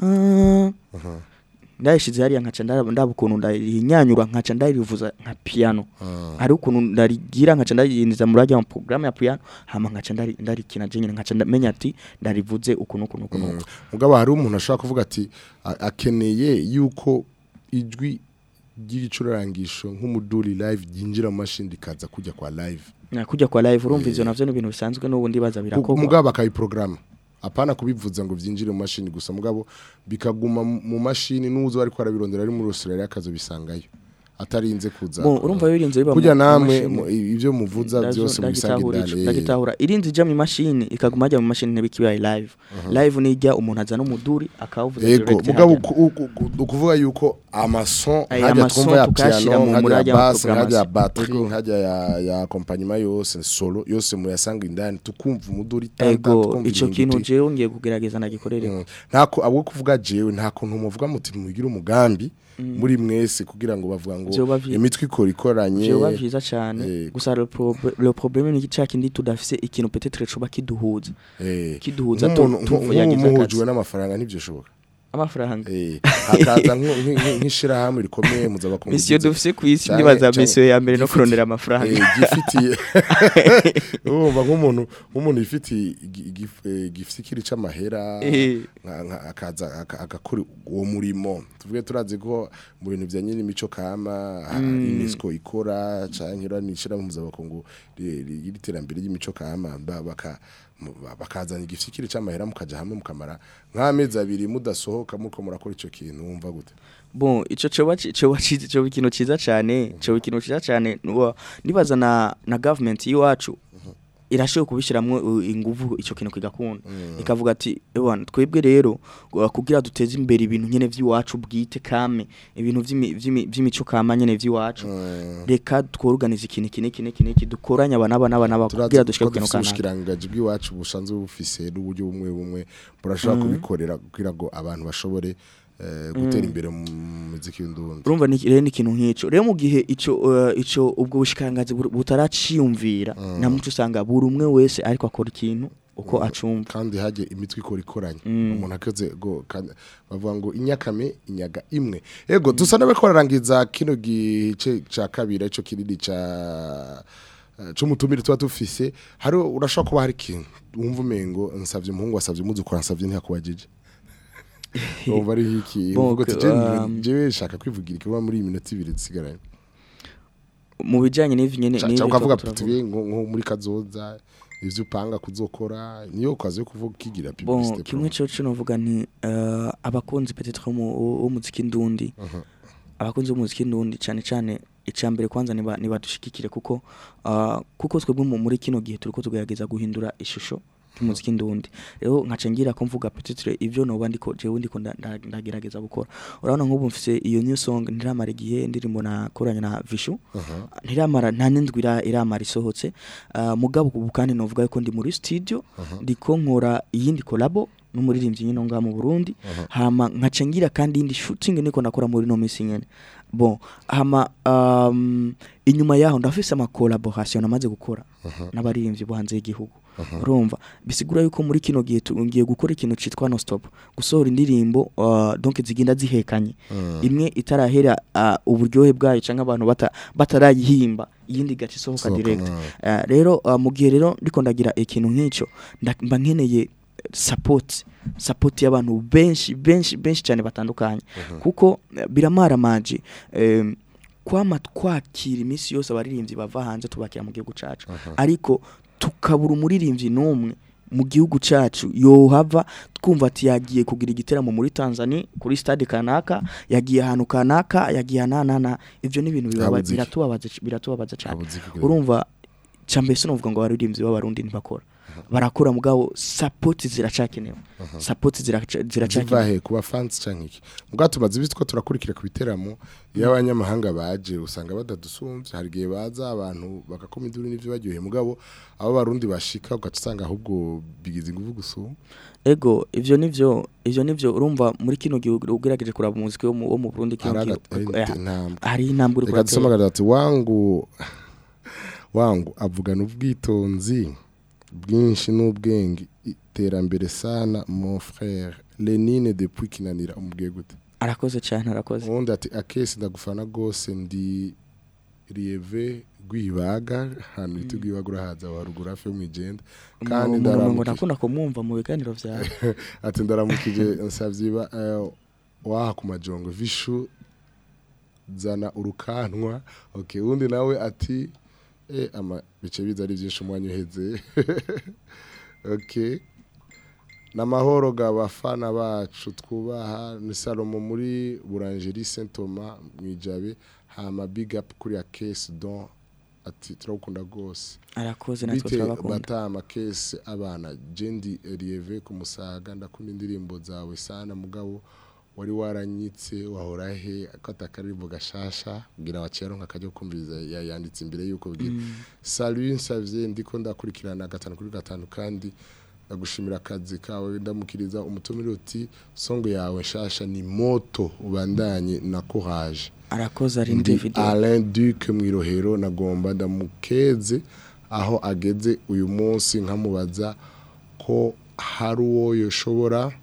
ah, ndayishize hariya nkaca ndaba ndaba ukuntu ndarinyanyura nkaca ndarivuza nka piano hari ukuntu ndarigira nkaca ndarindiza muri ajya programme ya piano hama nkaca ndari ndarikina je nyine nkaca menya ati ndarivuze ukuntu ukuntu ukuntu mugabo hari umuntu ashobora kuvuga ati a- akeneye yuko ijwi ry'igicurarangisho nk'umuduri live ryinjira mu mashini rikaza kujya kwa live Na kujya kwa live urumva ivyo navyo ni ibintu bisanzwe n'ubundi baza birakorwa mugabo bakayiprograma apana kubivuza ngo byinjire mu mashini gusa mugabo bikaguma mu- mu mashini n'uzo ariko arabirondera ari muri Australia akazo bisangayo atarinze kuza bon urumva birinze biba mu- kujya mu namwe mashini. mu- ibyo muvuza Ndazo- byose mubisanga ndagitahura ico, indani eh. ndagitahura irinzi ija mu mashini ikaguma ajya mu mashini ntibikibaye live live nijya umuntu azana umuduri akawuvuza Ego, direct mugabo hajya. uku- uku- uku- ukuvuga yuko amason Aya nkajya amason twumva ya tukayashira piano mu- muri nkajya ajya ya mu bass nkajya ya programmation. batterie Ego. nkajya ya ya accompagnement yose solo yose muyasanga indani tukumva umuduri tanta, ego tukumva ico ibintu kintu biti. jewe ngiye kugerageza nagikorere Mm. ntako abo kuvuga jewe nta kuntu muvuga muti mugira umugambi muri mwese kugira ngo bavuga ngo Vyoba vyi- imitwe ikora ikoranye jewe vyiza cyane Eh. gusa le prob- le problème ni cya kindi tudafise ikintu peut-être coba kiduhuza eh, kiduhuza nk'umuntu- tu- nku- tu- yagize nk'umuhujwe akazi. n'amafaranga ntibyo shoboka amafaranga Eh, hakaza nk- nk- nk- nk'ishirahamwe rikomeye muzabakungu misiyo dufise ku isi Canke- ndibaza canke- misiyo ya mbere no gifiti- kurondera amafaranga Eh, gifitiye urumva nk'umuntu nk'umuntu yifitiye igi- igif- eh, gifikiri c'amahera Eh. nka- nka- akaza aka- agakora uwo murimo tuvuge turazi ko mu bintu bya nyine imico kama ha- UNESCO ikora canke iranishira mu muzabakungu y'iterambere ry'imico kama ba- baka mu- ba- bakazana igifikiri c'amahera mukaja hamwe mukamara nk'amezi abiri mudasohoka muko murakora ico kintu wumva gute bon ico coba ci- coba ciza coba ikintu ciza cyane coba ikintu ciza cyane nuwa- nibaza na na government yiwacu irashoboye kubishiramwo uh, inguvu ico kintu kigakunda ikavuga ati ewana twebwe rero uh, kugira duteze imbere ibintu nyene vy'iwacu bwite kame ibintu vy'imi- vy'imi- vy'imico kama nyene vy'iwacu reka tworganize ikintu iki n'iki n'iki n'iki dukoranye aba n'aba n'aba n'aba kugira turazi dushike ko ku kintu dufise kanaka ubushikiranganji bw'iwacu busanzwe bufise n'uburyo bumwe bumwe burashobora kubikorera kugira ngo abantu bashobore eh, gutera imbere mu muziki w'indundi urumva ni rero ni ikintu nk'ico rero mu gihe ico uh, ico ubwo bushikiranganzi bur- butaraciyumvira na muco usanga buri umwe wese ariko akora ikintu uko acumva kandi hajye imitwe ikora ikoranye Mm. umuntu akoze go kandi bavuga ngo inyakame inyaga imwe ego dusa nabe ko bararangiza kino gice ca kabiri ico kinini ca eh, c'umutumire tuba dufise hari urashobora kuba hari ikintu wumva umengo nsavye umuhungu wasavye umuzukuru ansavye ntiyakubajije wumva ari iki Bon, uvuga ati que, "Je- um, jewe shaka kwivugira ikiba muri iyi minota ibiri dusigaranye mu bijanye n'ivyo nyene Ca- n'ibi ca ukavuga turavuga. tuti nko nko muri kazoza ivyo upanga kuzokora niyo kazi yo kuvuga kigira bon publicité kimwe promo. cyo cyo novuga ni uh, abakunzi peut-être mu umuziki ndundi abakunzi b'umuziki ndundi cyane cyane icambere kwanza niba nibadushikikire kuko uh, kuko twebwe mu- muri kino gihe turiko tugerageza guhindura ishusho y'umuziki ndundi rero nkaca ngira ko mvuga peut-être ivyo noba ndiko jewe ndiko nda- nda- ndagerageza gukora urabona nk'ubu mfise iyo new song ndiramara igihe ndirimbo nakoranye na Vishu ntiramara nta n'indwi ira- iramara isohotse uh, mugabo ubu kandi novuga yuko ndi muri studio ndiko nkora iyindi kolabo n'umuririmbyi nyine ngaha mu Burundi hama nkaca ngira kandi indi shooting niko nakora muri no minsi nyene bon hama um, inyuma yaho ndafise ama collaboration namaze gukora n'abaririmbyi bo hanze y'igihugu urumva bisigura yuko muri kino gihe tu- ngiye gukora ikintu citwa no stop gusohora indirimbo uh, donc zigenda zihekanye imwe itarahera uh, uburyohe bwayo canke abantu bata, batarayihimba iyindi gace isohoka Sohoka, direct mm. uh, rero uh, mu gihe rero ndiko ndagira ikintu nk'ico nda- mba nkeneye support support y'abantu benshi benshi benshi cyane batandukanye kuko eh, biramaramaje em, kwama twakira iminsi yose abaririmbyi bava hanze tubakira mu gihugu cacu ariko tukabura umuririmbyi n'umwe mu gihugu cacu yohava twumva ati yagiye kugira igiteramo muri Tanzania kuri stade kanaka yagiye ahantu kanaka yagiye ahanana ivyo ni ibintu bibaba- Habuze iki? biratubabaza biratubabaza cyane Habuze iki kugira- urumva cyambere sinovuga ngo abaririmbyi b'abarundi ntibakora barakora mugabo support ziracakenewe support ziraca- ziva ziracakenewe he kuba fans canke iki mugabo tumaze ibisi ko turakurikira ku biteramo iyo abanyamahanga baje usanga badadusumvye hari igihe baza abantu bagakoma induru n'ivyo baryoheye mugabo abo barundi bashika ugaca usanga ahubwo bigize inguvu gusumba ego ivyo nivyo ivyo nivyo urumva muri kino gihugu ugerageje kuraba umuziki wo mu wo mu Burundi kino Hari gihugu aga- eh, hari intambwe. hari intambwe uri reka dusome kuratera. agatatu wangu wangu avugana ubwitonzi bwinshi n'ubwenge iterambere sana mon frère Lenine depuis kinanira umubwiye gute arakoze cyane arakoze ubundi ati akesi ndagufana rwose ndi rieve rwibaga ahantu bita rwibaga urahaza wa ruguru hafi yo mu igenda kandi umuntu ngo ndaramukije nakunda kumwumva mu biganiro vyawe ati ndaramukije nsavye ba eh, waha ku majongo vishu zana urukanwa okay undi nawe ati eh ama bice biza ari byinshi umwanya uheze okay namahoro ga bafana bacu twubaha ni Salomo muri Boulangerie Saint Thomas mwijabe hama big up kuri ya case don ati turakunda gose arakoze natwe bite turabakunda batama kese abana jendi rieve ku musaga ndakunda indirimbo zawe sana mugabo wari waranyitse wahora he ko atakaririmbo gashasha kugira abakera nkakajya kumviriza ya- yanditse imbere yuko bwira salut nsavye ndiko ndakurikirana gatanu kuri gatanu kandi ndagushimira akazi kawe ndamukiriza umutumire uti songo yawe nshasha ni moto ubandanye na courage arakoze ari ndi ndi video Alain Duc Mwirohero nagomba ndamukeze aho ageze uyu munsi nkamubaza ko hari uwo yoshobora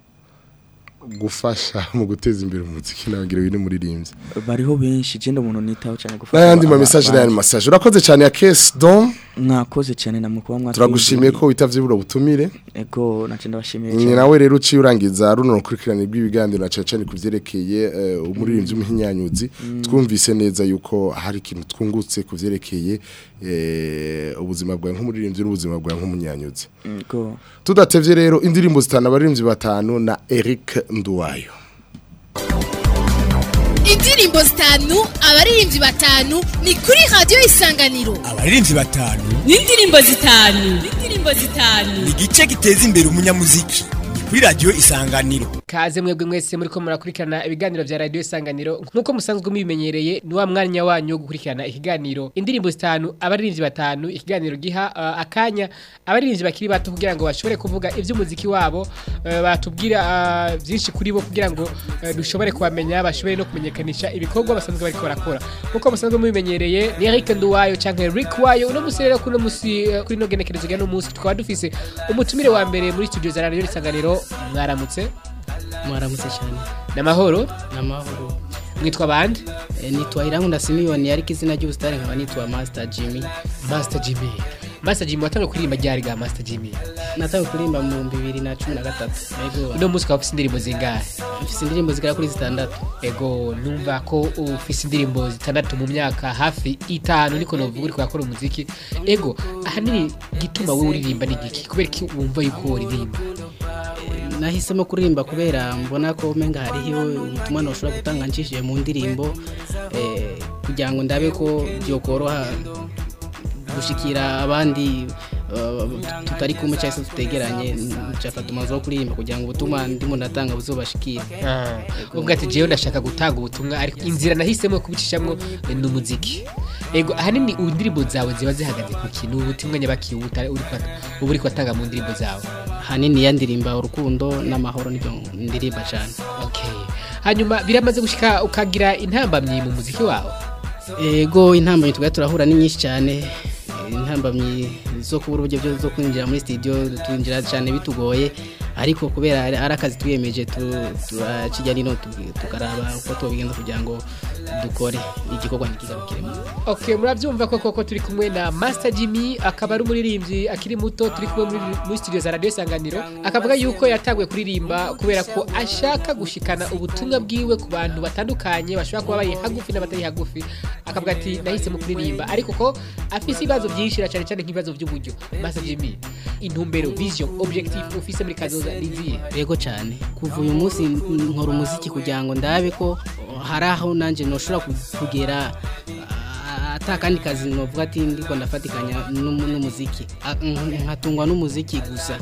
gufasha mu guteza imbere umuziki nagira biri muririmbyi bariho benshi je umuntu nitaho cyane gufasha n'ayandi ma aba- message aba- n'ayandi message urakoze cyane ya Case Don mwakoze cyane namwe kuba mwatwumviye. turagushimiye ko witavye buro butumire ego nace ndabashimiye ni cyane nawe rero uciye urangiza runo rukurikirane rw'ibiganiro na cyane ku byerekeye eh, umuririmbyi w'umuhinyanyuzi twumvise neza yuko hari ikintu twungutse ku byerekeye eh, ubuzima bwawe nk'umuririmbyi n'ubuzima bwawe nk'umunyanyuzi ego tudatevye rero indirimbo zitanu abaririmbyi batanu na Eric Nduwayo indirimbo zitanu abaririmbyi batanu ni kuri radiyo isanganiro abaririmbyi batanu n'indirimbo zitanu n'indirimbo zitanu ni igice giteza imbere umunyamuziki ni kuri radiyo isanganiro kaze mwebwe mwese muri ko murakurikirana ibiganiro vya radio isanganiro nk'uko musanzwe mubimenyereye ni wa mwanya wanyu wo gukurikirana ikiganiro indirimbo zitanu abaririmbyi batanu ikiganiro giha uh, akanya abaririmbyi bakiri bato kugira ngo bashobore kuvuga ivy'umuziki wabo uh, batubwira uh, vyinshi kuri bo kugira ngo uh, dushobore kubamenya bashobore no kumenyekanisha ibikorwa basanzwe bariko barakora nk'uko musanzwe mubimenyereye ni Eric Nduwayo canke Rick Wayo uno musi rero kuno musi uh, kuri no genekerezo rya no musi tukaba dufise umutumire wa mbere muri studio za radio isanganiro mwaramutse mwaramutse cyane namahoro namahoro mwitwa bande e, nitwa Irankunda Simiyoni ariko izina ry'ubusitani nkaba nitwa Master Jimmy Master Jimmy Master Jimmy watanga kuririmba ryari ga Master Jimmy natawe kuririmba mu 2013 ego uno munsi ukaba ufise indirimbo zingahe mfise indirimbo zigera kuri zitandatu ego numva ko ufise indirimbo zitandatu mu myaka hafi itanu niko novuga uriko urakora umuziki ego ahanini gituma wowe uririmba ni giki kubera iki wumva yuko uririmba nahisemo kuririmba kubera mbona ko umenga hariho ubutumwa noshobora gutanga nshishije mu ndirimbo eh, kugira ngo ndabe ko byokoroha gushikira abandi uh, tutari kumwe cyangwa se tutegeranye nshafata umwanzuro wo kuririmba kugira ngo ubutumwa ndimo ndatanga buzobashikire ubwo ati jewe ndashaka gutanga ubutumwa ariko inzira nahisemo yo kubicishamwo eh, ni umuziki ego ahanini indirimbo zawe ziba zihagaze ku kintu ubutumwa nyabaki uba utari- uri kwata- uba uri kwatanga mu ndirimbo zawe hanini yandirimba urukundo n'amahoro nibyo ndirimba cyane okay hanyuma biramaze gushika ukagira intambamyi mu muziki wawe ego intambamyi tugahita turahura ni nyinshi cyane Eh, intambamyi zo kubura uburyo byo- zo kwinjira muri studio twinjira cyane bitugoye ariko kubera ari ari akazi twiyemeje tu- turakijya nino tu- tukaraba uko tubigenza kugira ngo dukore igikorwa ntikigarukiremo okay murabyumva ko koko turi kumwe na Master Jimmy akaba ari umuririmbyi akiri muto turi kumwe muri, muri studio za Radio Isanganiro akavuga yuko yatanguye kuririmba kubera ko ashaka gushikana ubutumwa bwiwe ku bantu batandukanye bashobora kuba bari hagufi n'abatari hagufi akavuga ati nahisemo kuririmba ariko ko afise ibibazo byinshi na cyane cyane nk'ibibazo by'uburyo Master Jimmy intumbero vision objectif ufise muri kazoza niziye yego cyane kuva uyu munsi n- nkora umuziki kugira ngo ndabe ko uh, hari aho nanjye noshobora ku- kugera uh, ata kandi kazi novuga ati ndiko ndafatikanya n'umu- n'umuziki A- nk- nkatungwa n'umuziki gusa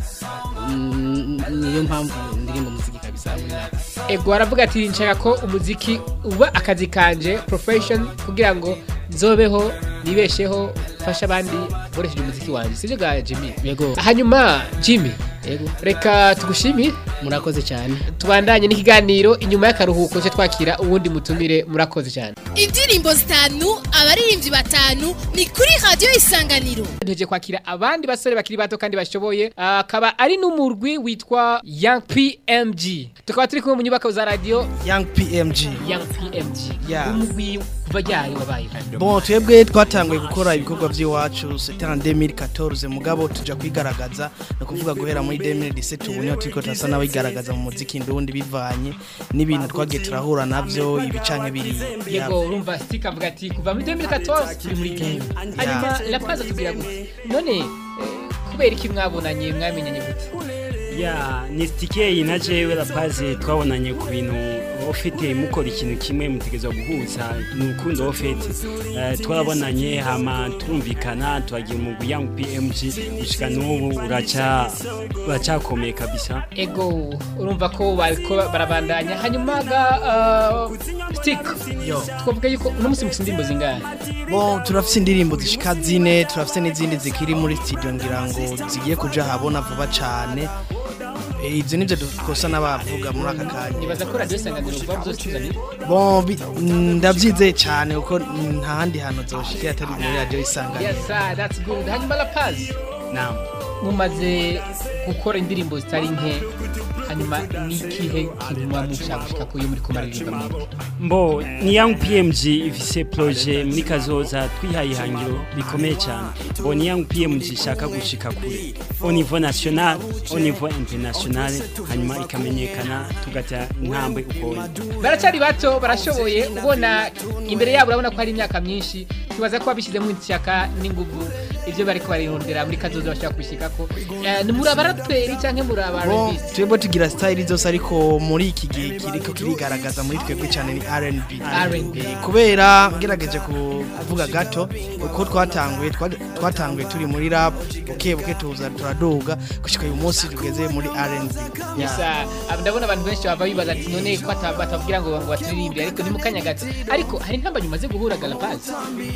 Mm, niyo mpamvu ndirimba umuziki kabisa muri rap. ego aravuga ati nshaka ko umuziki uba akazi kanje profession kugira ngo nzobeho nibesheho mfashe abandi nkoresheje umuziki wanjye sibyo bwa Jimmy yego hanyuma Jimmy yego reka tugushimire murakoze cyane tubandanye n'ikiganiro inyuma y'akaruhuko cyo twakira uwundi mutumire murakoze cyane indirimbo zitanu abaririmbyi batanu ni kuri radiyo isanganiro ntegereje kwakira abandi basore bakiri bato kandi bashoboye Ah, akaba ari n'umurwi witwa Young PMG tukaba turi kumwe mu nyubako za radio Young PMG Young PMG Yeah. umurwi kuva ryari wabaye Bon twebwe twatanguye gukora ibikorwa by'iwacu c'était en 2014 mugabo tuja kwigaragaza no kuvuga guhera muri 2017 ubu niho turiko turasa n'abigaragaza mu muziki ndundi bivanye n'ibintu twagiye turahura navyo ibicanke biri yego urumva stick avuga ati kuva muri 2014 turi muri game hanyuma la paz atubwira gute none eh, kubera iki mwabonanye mwamenyanye gute ya ni sitike na jewe rapaze twabonanye ku bintu ufite mukora ikintu kimwe mutegerezwa guhuza ni urukundo ufite Eh, twarabonanye hama turumvikana turagira umugwi yangu pmg gushika n'ubu uraca uracyakomeye kabisa ego urumva ko bariko barabandanya hanyuma ga uh, stick Yo. twavuga yuko uno musi mufite indirimbo zingahe Bon turafise indirimbo zishika zine turafise n'izindi zikiri muri studio ngira ngo zigiye kuja habona vuba cane Eh, ivyo nivyo dukosa n'abavuga muri aka kanya nibaza ko radio isanganiro vuba muzosituzanira Bon bi- ndavyizeye cane kuko nta handi hantu zoshikira atari muri radio isanganiro yes sir, that's good hanyuma la paz naam mumaze gukora indirimbo zitari nke hanyuma n'ikihe kintu muba mushaka gushika ku yo muri kumaririmba mwebwe mbo ni young pmg ifise proje muri kazoza twihaye ihangiro rikomeye cyane mbo ni young pmg ishaka gushika kure au niveau national au niveau international hanyuma ikamenyekana tugatera intambwe uko baracyari bato barashoboye ubona imbere yabo urabona ko hari imyaka myinshi tubaza ko babishyizemo ishyaka n'inguvu ibyo bari kubarindira muri kazoza bashaka kubishyikako Eh, ni muri abaraperi cyangwa muri Bon, abarabisi twebwe tugira style zose ariko muri iki gihe kiriko kirigaragaza muri twebwe cyane ni R&B R&B. Eh, kubera ngerageje ku- kuvuga gato uko twatanguye twa- twatanguye turi muri rap buke buke tuza turaduga gushika uyu munsi tugeze muri R&B gusa aba- ndabona abantu benshi bava bibaza ati none ko ata- batavugira ngo ngo baturirimbire ariko ni mu kanya gato ariko hari intambwe umaze guhura galapazi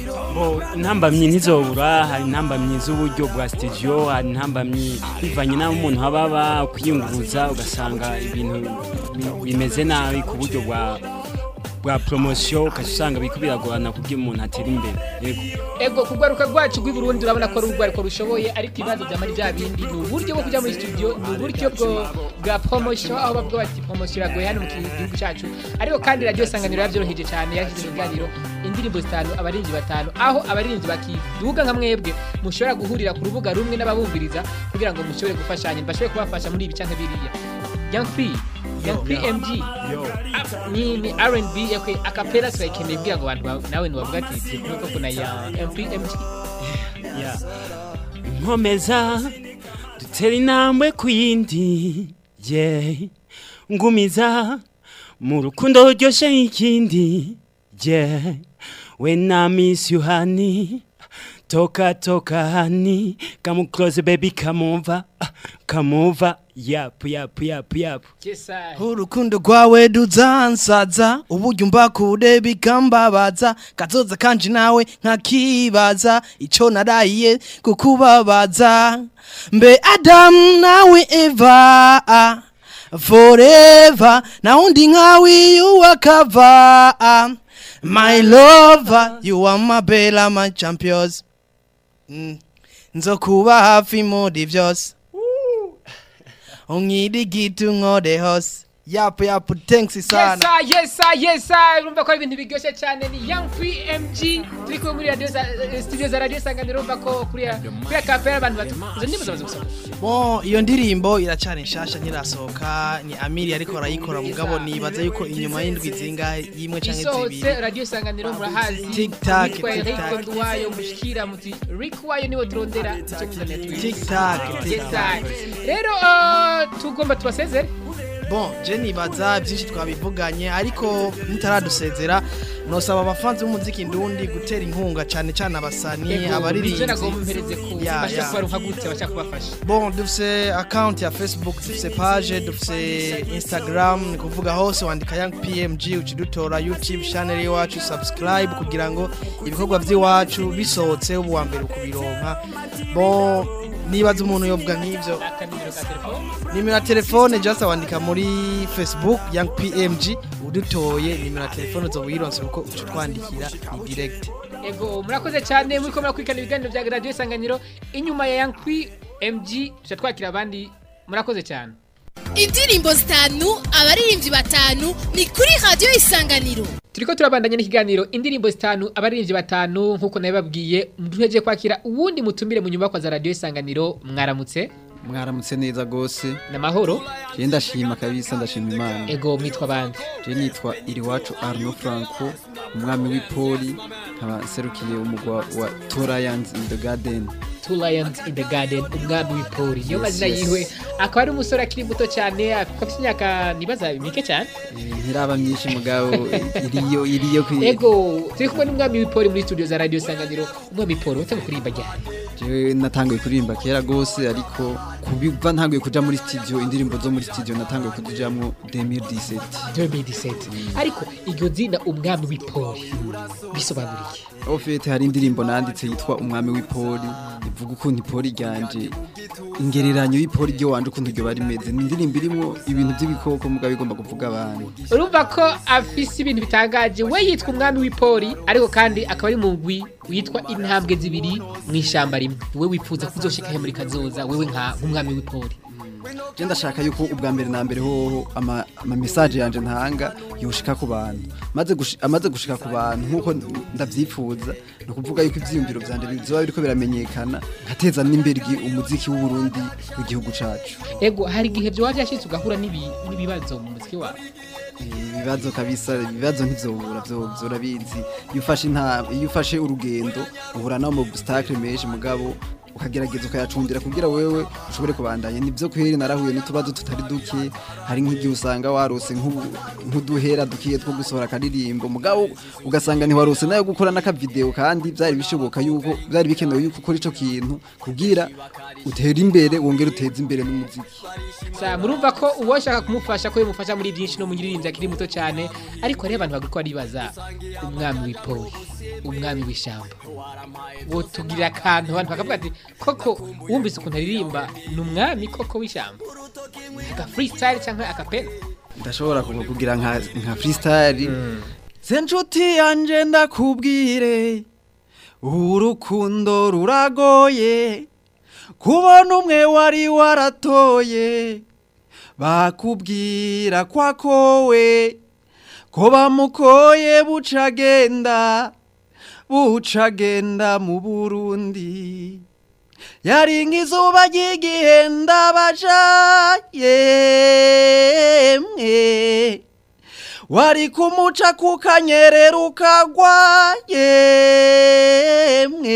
Bo intambamyi ntizobura hari intambamyi z'uburyo bwa studio hari intambamyi bivanye n'aho umuntu haba aba kwiyunguruza ugasanga ibintu bi- bimeze nabi ku buryo bwa bwa promotion ukajya usanga biriko biragorana kugira umuntu atere imbere yego ego ku rwaruka rwacu rw'i Burundi urabona ko ari urwaruko rushoboye ariko ibibazo byamara bya bindi ni uburyo bwo kujya muri studio ni uburyo bwo bwa promotion aho bavuga bati promotion iragoye hano mu gihugu cyacu ariko kandi radio sanganiro yabyoroheje cyane yashyize mu biganiro indirimbo zitanu abarinzi batanu aho abarinzi bakiduga nka mwebwe mushobora guhurira ku rubuga rumwe n'ababumviriza kugira ngo mushobore gufashanya bashobore kubafasha muri ibi cyangwa biriya Young P Young PMG Ah, ni ni R&B yakwe akapera turayikeneye kugira ngo abantu ba- nawe ntibavuga ati turi ko kuna ya MPMG ya nkomeza dutera intambwe ku yindi ye ngumiza mu rukundo ruryoshye nk'ikindi ye we na miss you honey toka toka honey come close baby come over ah, come over yap yap yap yap urukundo rwawe ruzansaza uburyo mba kure bikambabaza kazoza kanje nawe nkakibaza ico naraye kukubabaza mbe adamu nawe eva forever na undi nkawe yuwakava my lover you are my bella my champions mm. nzokuba hafi muri vyose unkirigita unkore hose yapu yapu thanks sana Yesa, yesa, yesa. Urumva ko ari ibintu biryoshye cyane ni Young Free MG. Turi kumwe muri radio za eh, studio za radio Isanganiro urumva ko kuri ya kuri ya cafe abantu batu. Izo ndimo zamaze gusohoka. Bon, iyo ndirimbo iracari nshasha nyirasohoka ni Amiri ariko arayikora mugabo nibaza yuko inyuma y'indwi zingahe yimwe canke Isohotse zibiri radio Isanganiro murahazi. Tic-tac, Yitwa tic-tac. Rick Nduwayo mushikira muti Rick Wayo niwe turondera icyo muzaniye twize. Tic-tac, Yes, tic-tac. I. Rero uh, tugomba tubasezere. Bon, je nibaza byinshi twabivuganye ariko mutaradusezera nosaba abafanzi b'umuziki ndundi gutera inkunga cyane cyane abasani Ego, abaririmbyi nivyo nagomba mpereze ku Ya, bashaka ya. kubaronka gute bashaka kubafasha. Bon, dufise account ya Facebook, dufise page, dufise Instagram, ni kuvuga hose wandika Young PMG ucidutora YouTube channel iwacu subscribe kugira ngo ibikorwa by'iwacu bisohotse ubu wa mbere ukubironka. Bon, nibaza umuntu yovuga nk'ivyo. Akanimero ka telefone. Nimero ya telefone just wandika muri Facebook Young PMG udutoye nimero ya telefone zo wironse kuko uca twandikira ni direct. Ego murakoze cyane muri ko murakurikirana ibiganiro bya radio Isanganiro inyuma ya Young Free MG tuca twakira abandi murakoze cyane. indirimbo zitanu abaririmbyi batanu ni kuri radiyo isanganiro Turiko turabandanya n'ikiganiro indirimbo zitanu abaririmbyi batanu nkuko nabibabwiye duheje kwakira uwundi mutumire mu nyubako za radio Isanganiro mwaramutse mwaramutse neza gose namahoro je ndashima kabisa ndashima imana ego mwitwa bande je nitwa iriwacu Arno Franco umwami w'ipoli nkaba serukiye umugwa wa Two Lions in the Garden Two Lions in the Garden umwami w'ipoli niyo Yes, mazina yes. yiwe akaba ari umusore akiri muto cyane afite imyaka nibaza mike cyane Eh, ntiraba myinshi mugabo eh, iriyo iriyo kwi ego turi kumwe n'umwami w'ipoli muri studio za radio Isanganiro umwami w'ipoli watanga kuririmba ryari jewe natanguye kuririmba kera gose ariko kubiva ntanguye kuja muri studio indirimbo zo muri studio natanguye kuzijamwo 2017 2017 ariko iryo zina umwami w'ipoli bisobanuriye ofete hari indirimbo nanditse yitwa umwami w'ipoli ivuga ukuntu ipoli ryanje ingereranyo y'ipoli ryo wanje ukuntu ryo bari meze ni indirimbo irimwo ibintu by'ibikoko mugabo igomba kuvuga abantu urumva ko afise ibintu bitangaje we yitwa umwami w'ipoli ariko kandi akaba ari mu ngwi witwa intambwe zibiri mu ishyamba rimwe we wifuza kuzoshikahe muri kazoza wewe nka nk'umwami w'ipoli je ndashaka yuko ubwa mbere na mbere hoho ama, ama message yanje ntanga yoshika ku bantu maze gushi, amaze gushika ku bantu nkuko ndavyifuza no kuvuga yuko ivyiyumviro vyanje bizoba biriko biramenyekana nkateza n'imbere igi- umuziki w'u Burundi w'igihugu cacu ego hari igihe byo waje yashitse ugahura n'ibi- n'ibibazo mu muziki wawe ibibazo kabisa ibibazo ntivyobura vyo urabizi iyo ufashe inta iyo ufashe urugendo uhura no mu obstacle menshi mugabo ukagerageza ukayacundira kugira wewe ushobore kubandanya nivyo kweri narahuye n'utubazo tutari duke hari nk'igihe usanga warose nk'ubu- nk'uduhera dukiye two gusohora akaririmbo mugabo ugasanga ntiwarose nayo gukora n'akavideo kandi vyari bishoboka yuko vyari bikenewe yuko ukora ico kintu kugira utere imbere wongere uteze imbere n'umuziki sa murumva ko uwoshaka kumufasha ko yamufasha muri byinshi no mu nyiririmbyi akiri muto cyane ariko rero abantu bagiko baribaza umwami w'ipoli umwami w'ishyamba wotugirira akantu abantu bakavuga ati koko wumvise ukuntu aririmba ni umwami koko w'ishyamba aka freestyle cyangwa akapela ndashobora kugu- kugira nka nka freestyle se nshuti yanje ndakubwire urukundo ruragoye kubona umwe wari waratoye bakubwira kwakowe ko bamukoye bucagenda bucagenda mu Burundi yari nk'izuba ry'igihenda baja yemwe wari kumuca kukanyerera ukagwa yemwe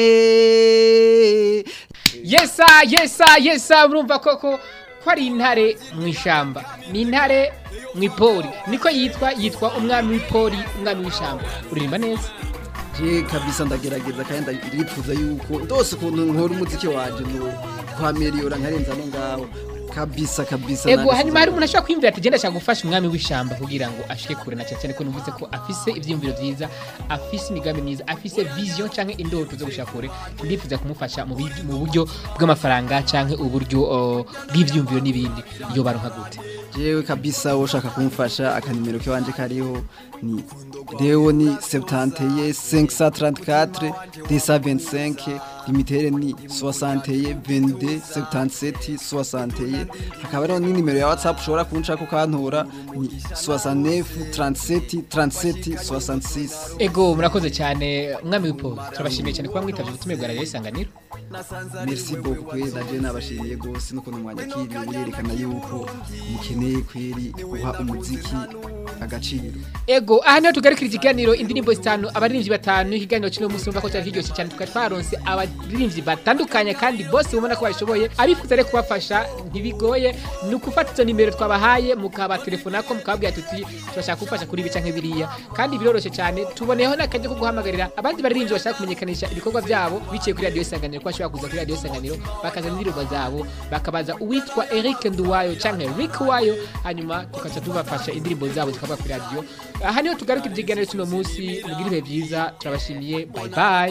yesa yesa yesa murumva koko ko ari intare mu ishyamba ni intare mu ipoli niko yitwa yitwa umwami w'ipoli umwami w'ishyamba uririmba neza je kabisa ndagerageza kandi ndifuza yuko ndose ukuntu nkora umuziki wanje no kwameliyora nkarenza no ngaho kabisa kabisa ego nanditse hanyuma hari umuntu ashobora kwiyumvira ati genda ashaka gufasha umwami w'ishyamba kugira ngo ashike kure na cyane cyane ko numvise ko afise ivyiyumviro vyiza afise imigambi myiza afise vision canke indoto zo gushika kure ndifuza kumufasha mu bi- mu buryo bw'amafaranga canke uburyo uh, bw'ivyiyumviro n'ibindi iyo baronka gute jewe kabisa ushaka kumfasha akanimero kiwanje kariho ni reo ni 71 534 225 limitere ni 61 22 77 61 hakaba ariho ni nimero ya whatsapp ushobora kunshaka ukantora ni 69 37 37 66 ego murakoze cyane umwami w'ipo turabashimiye cyane kuba mwitavye ubutumire bwa radio isanganiro merci beaucoup kweli naje nabashimiye gose n'ukuntu mwanyakiriye birerekana yuko mukeneye kweri guha umuziki agaciro ego aha niho tugarukira ikiganiro indirimbo zitanu abaririmbyi batanu ikiganiro kino munsi urumva ko cyari kiryoshye cyane tukaba twaronse abaririmbyi batandukanye kandi bose ubona ko babishoboye abifuza rero kubafasha ntibigoye ni ukufata izo nimero twabahaye mukabatelefonako mukababwira tuti turashaka gufasha kuri ibi canke biriya kandi biroroshye cyane tuboneyeho n'akaryo ko guhamagarira abandi baririmbyi bashaka kumenyekanisha ibikorwa byabo biciye kuri radiyo isanganiro ko bashobora kuza kuri radiyo isanganiro bakazana indirimbo zabo bakabaza uwitwa Eric Nduwayo canke Rick Wayo hanyuma tukaca tubafasha indirimbo zabo zikaba kuri radiyo aha niho tugarukira ikiganiro cy'uno munsi mugire ibihe byiza turabashimiye bye bye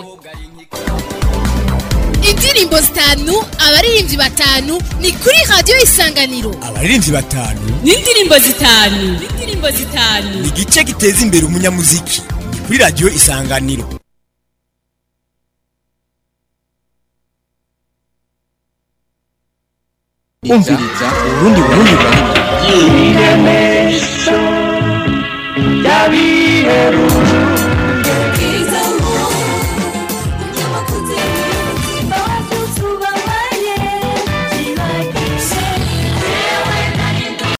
indirimbo zitanu abaririmbyi batanu ni kuri radiyo isanganiro abaririmbyi batanu n'indirimbo zitanu n'indirimbo zitanu ni igice giteza imbere umunyamuziki ni kuri radiyo isanganiro umviriza urundi burundi burundi